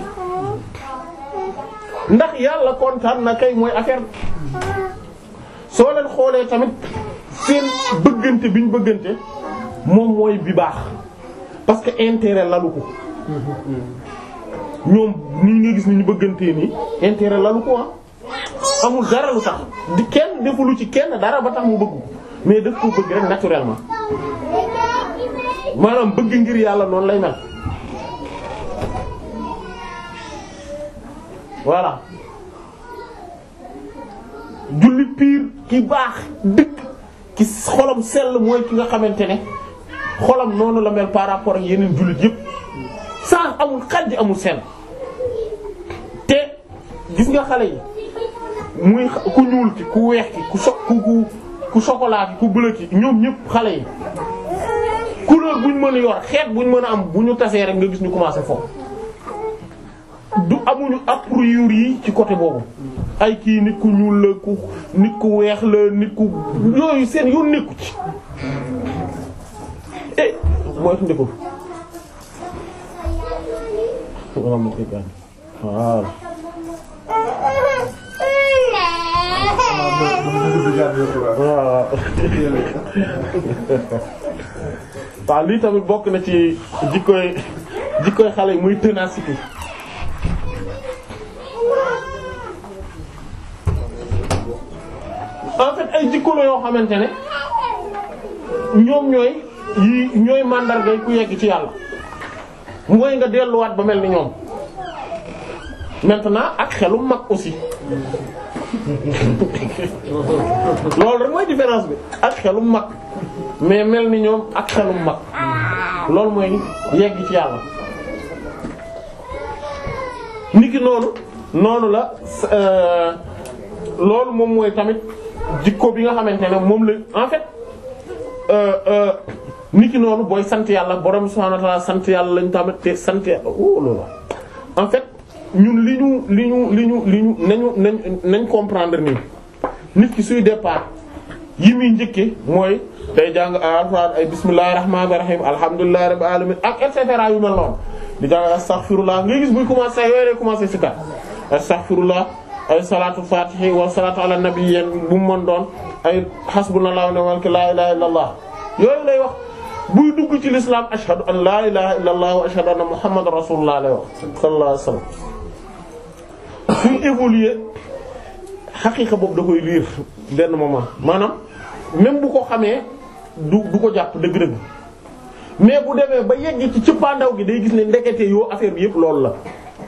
ndax yàlla kontaan na kay mooy affaire soo leen xoolee tamit seen bëggante bi ñu bëggante moom mooy bi baax parce que intérêt lalu ko ñoom nii nga gis ni ñu bëggantee nii intérêt lalu ko ah amul dara lu tax di kenn defulu ci kenn dara ba tax mu bëgg ko mais daf ko bëgg rek naturellement maanaam bëgg ngir yàlla noonu lay mel voilà julli piir ki baax dëkk ki xolam sell mooy ki nga xamante ne xolam noonu la mel par rapport ak yeneen jullit yépp sans amul xajj amul seen te gis nga xale yi muy ku ñuul ki ku weex ki ku so ku ku ku chocolat ki ku bleu ki ñoom ñépp xale yi couleur buñ mën a yor xeet buñ mën a am bu ñu tasee rek nga gis ñu commencé foofu du amuñu a priori yi ci côté boobu ay kii nit ku ñuul la ku nit ku weex la nit ku yooyu seen yoon nekku ci eh mooy tu ndekul wala mo koy gaañ voilà voilà waaw lii tamit bokk na ci jikkoy jikkoy xale yi muy ténacité en fait ay jikko la yoo xamante ne ñoom ñooy yi ñooy màndargay ku yegg ci yàlla mooy nga delluwaat ba mel ni ñoom maintenant ak xelu mag aussi loolu rek mooy différence bi ak xelu mag mais mel ni ñoom ak xelu mag loolu mooy yegg ci yàlla niki noonu noonu la euh, loolu moom mooy tamit jikko bi nga xamante ne moom la en fait euh, euh, niki noonu booy sant yàlla borom subhanahu wa ta'ala sant yàlla lañu tamit te sant yàlla oh loolu en fait ñun li ñu li ñu li ñu li ñu nañu nañ nañ comprendre nii nit ki suy départ yi muy njëkke mooy day jàng alxuraan ay bismillahir rahmanir rahim alhamdulillahi rabbil alamin ak et cetera yu mel noonu di jàng astaghfirullah ngay gis buy commencer yooyu lay commencer ci kat astaghfirullah ay salatu fatihi wa salatu ala nabiyyin bu mu mën doon ay hasbunallahu wa ni'mal wakeel la ilaha illallah yooyu lay wax buy dugg ci l'islam ashhadu an la ilaha illallah wa ashhadu anna muhammadar rasulullah lay wax sallallahu alayhi wasallam suy évoluer xaqiiqa boobu da koy liir benn moment maanaam même bu ko xamee du du ko jàpp dëgg-dëgg mais bu demee ba yegg ci cëppaandaw gi day gis ne ndekete yoo affaire bi yëpp loolu la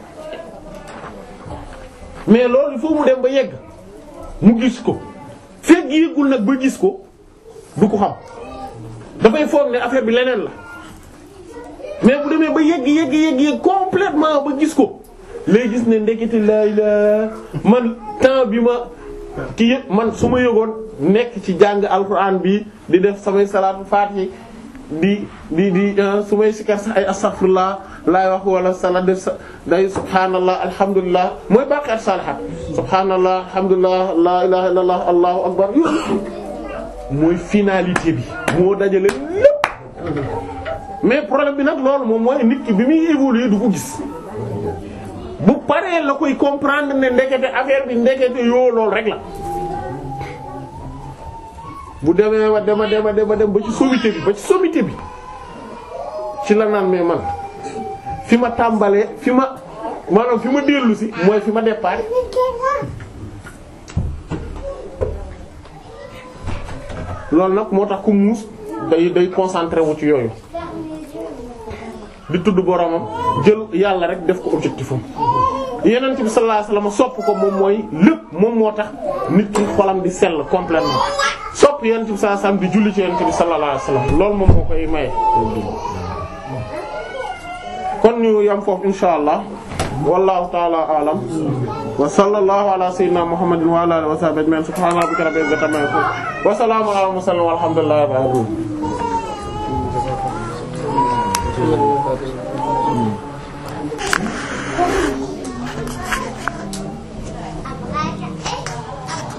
mais loolu il faut mu dem ba yegg mu gis ko fekk yéegul nag ba gis ko du ko xam dafay foog ne affaire bi leneen la mais bu demee ba yegg yegg yegg yegg complètement ba gis ko lay gis ne ndekete laay la man temps bi ma ki yëpp man su ma yëgoon nekk ci jàng alxuraan bi di def samay salaatu faatihi di di di su may sikar sax ay astaghfirullah laay wax wala sala def sa day subhaanallah alhamdulilah mooy baqiyat salihat subhaanallah alhamdulilah la ilaha illallah allahu akbar yooyu mooy finalité bi moo dajale lépp mais problème bi nag loolu moom mooy nit ki bi muy évoluer du ko gis bu paree la koy comprendre ne ndekete affaire bi ndekete yoo loolu rek la bu demee wa dema dema dema dem ba ci sommité bi ba ci sommité bi ci la naan mais man fi ma tàmbalee fi ma maanaam fi ma dellu si mooy fi ma départ loolu nag moo tax ku muus day day concentré wu ci yooyu di tudd boromam jël yàlla rek def ko objectif am yeneen bi sallallahu alayhi wasallam sopp ko moom mooy lépp moom moo tax nit ki xolam di sell complètement sopp yeneen bi sallallahu alayhi wasallam di julli ci yeneen bi sallallahu alayhi wasallam loolu moom moo koy maye. kon ñu yam foofu insha allah wallahu ta'ala a'lam wa sallallahu ala sayyidina muhammadin wa ala alihi wa sahbihi ajma'in subhana rabbika rabbil izzati amma yasifun wa salamun ala mursalin walhamdulillahi rabbil alamin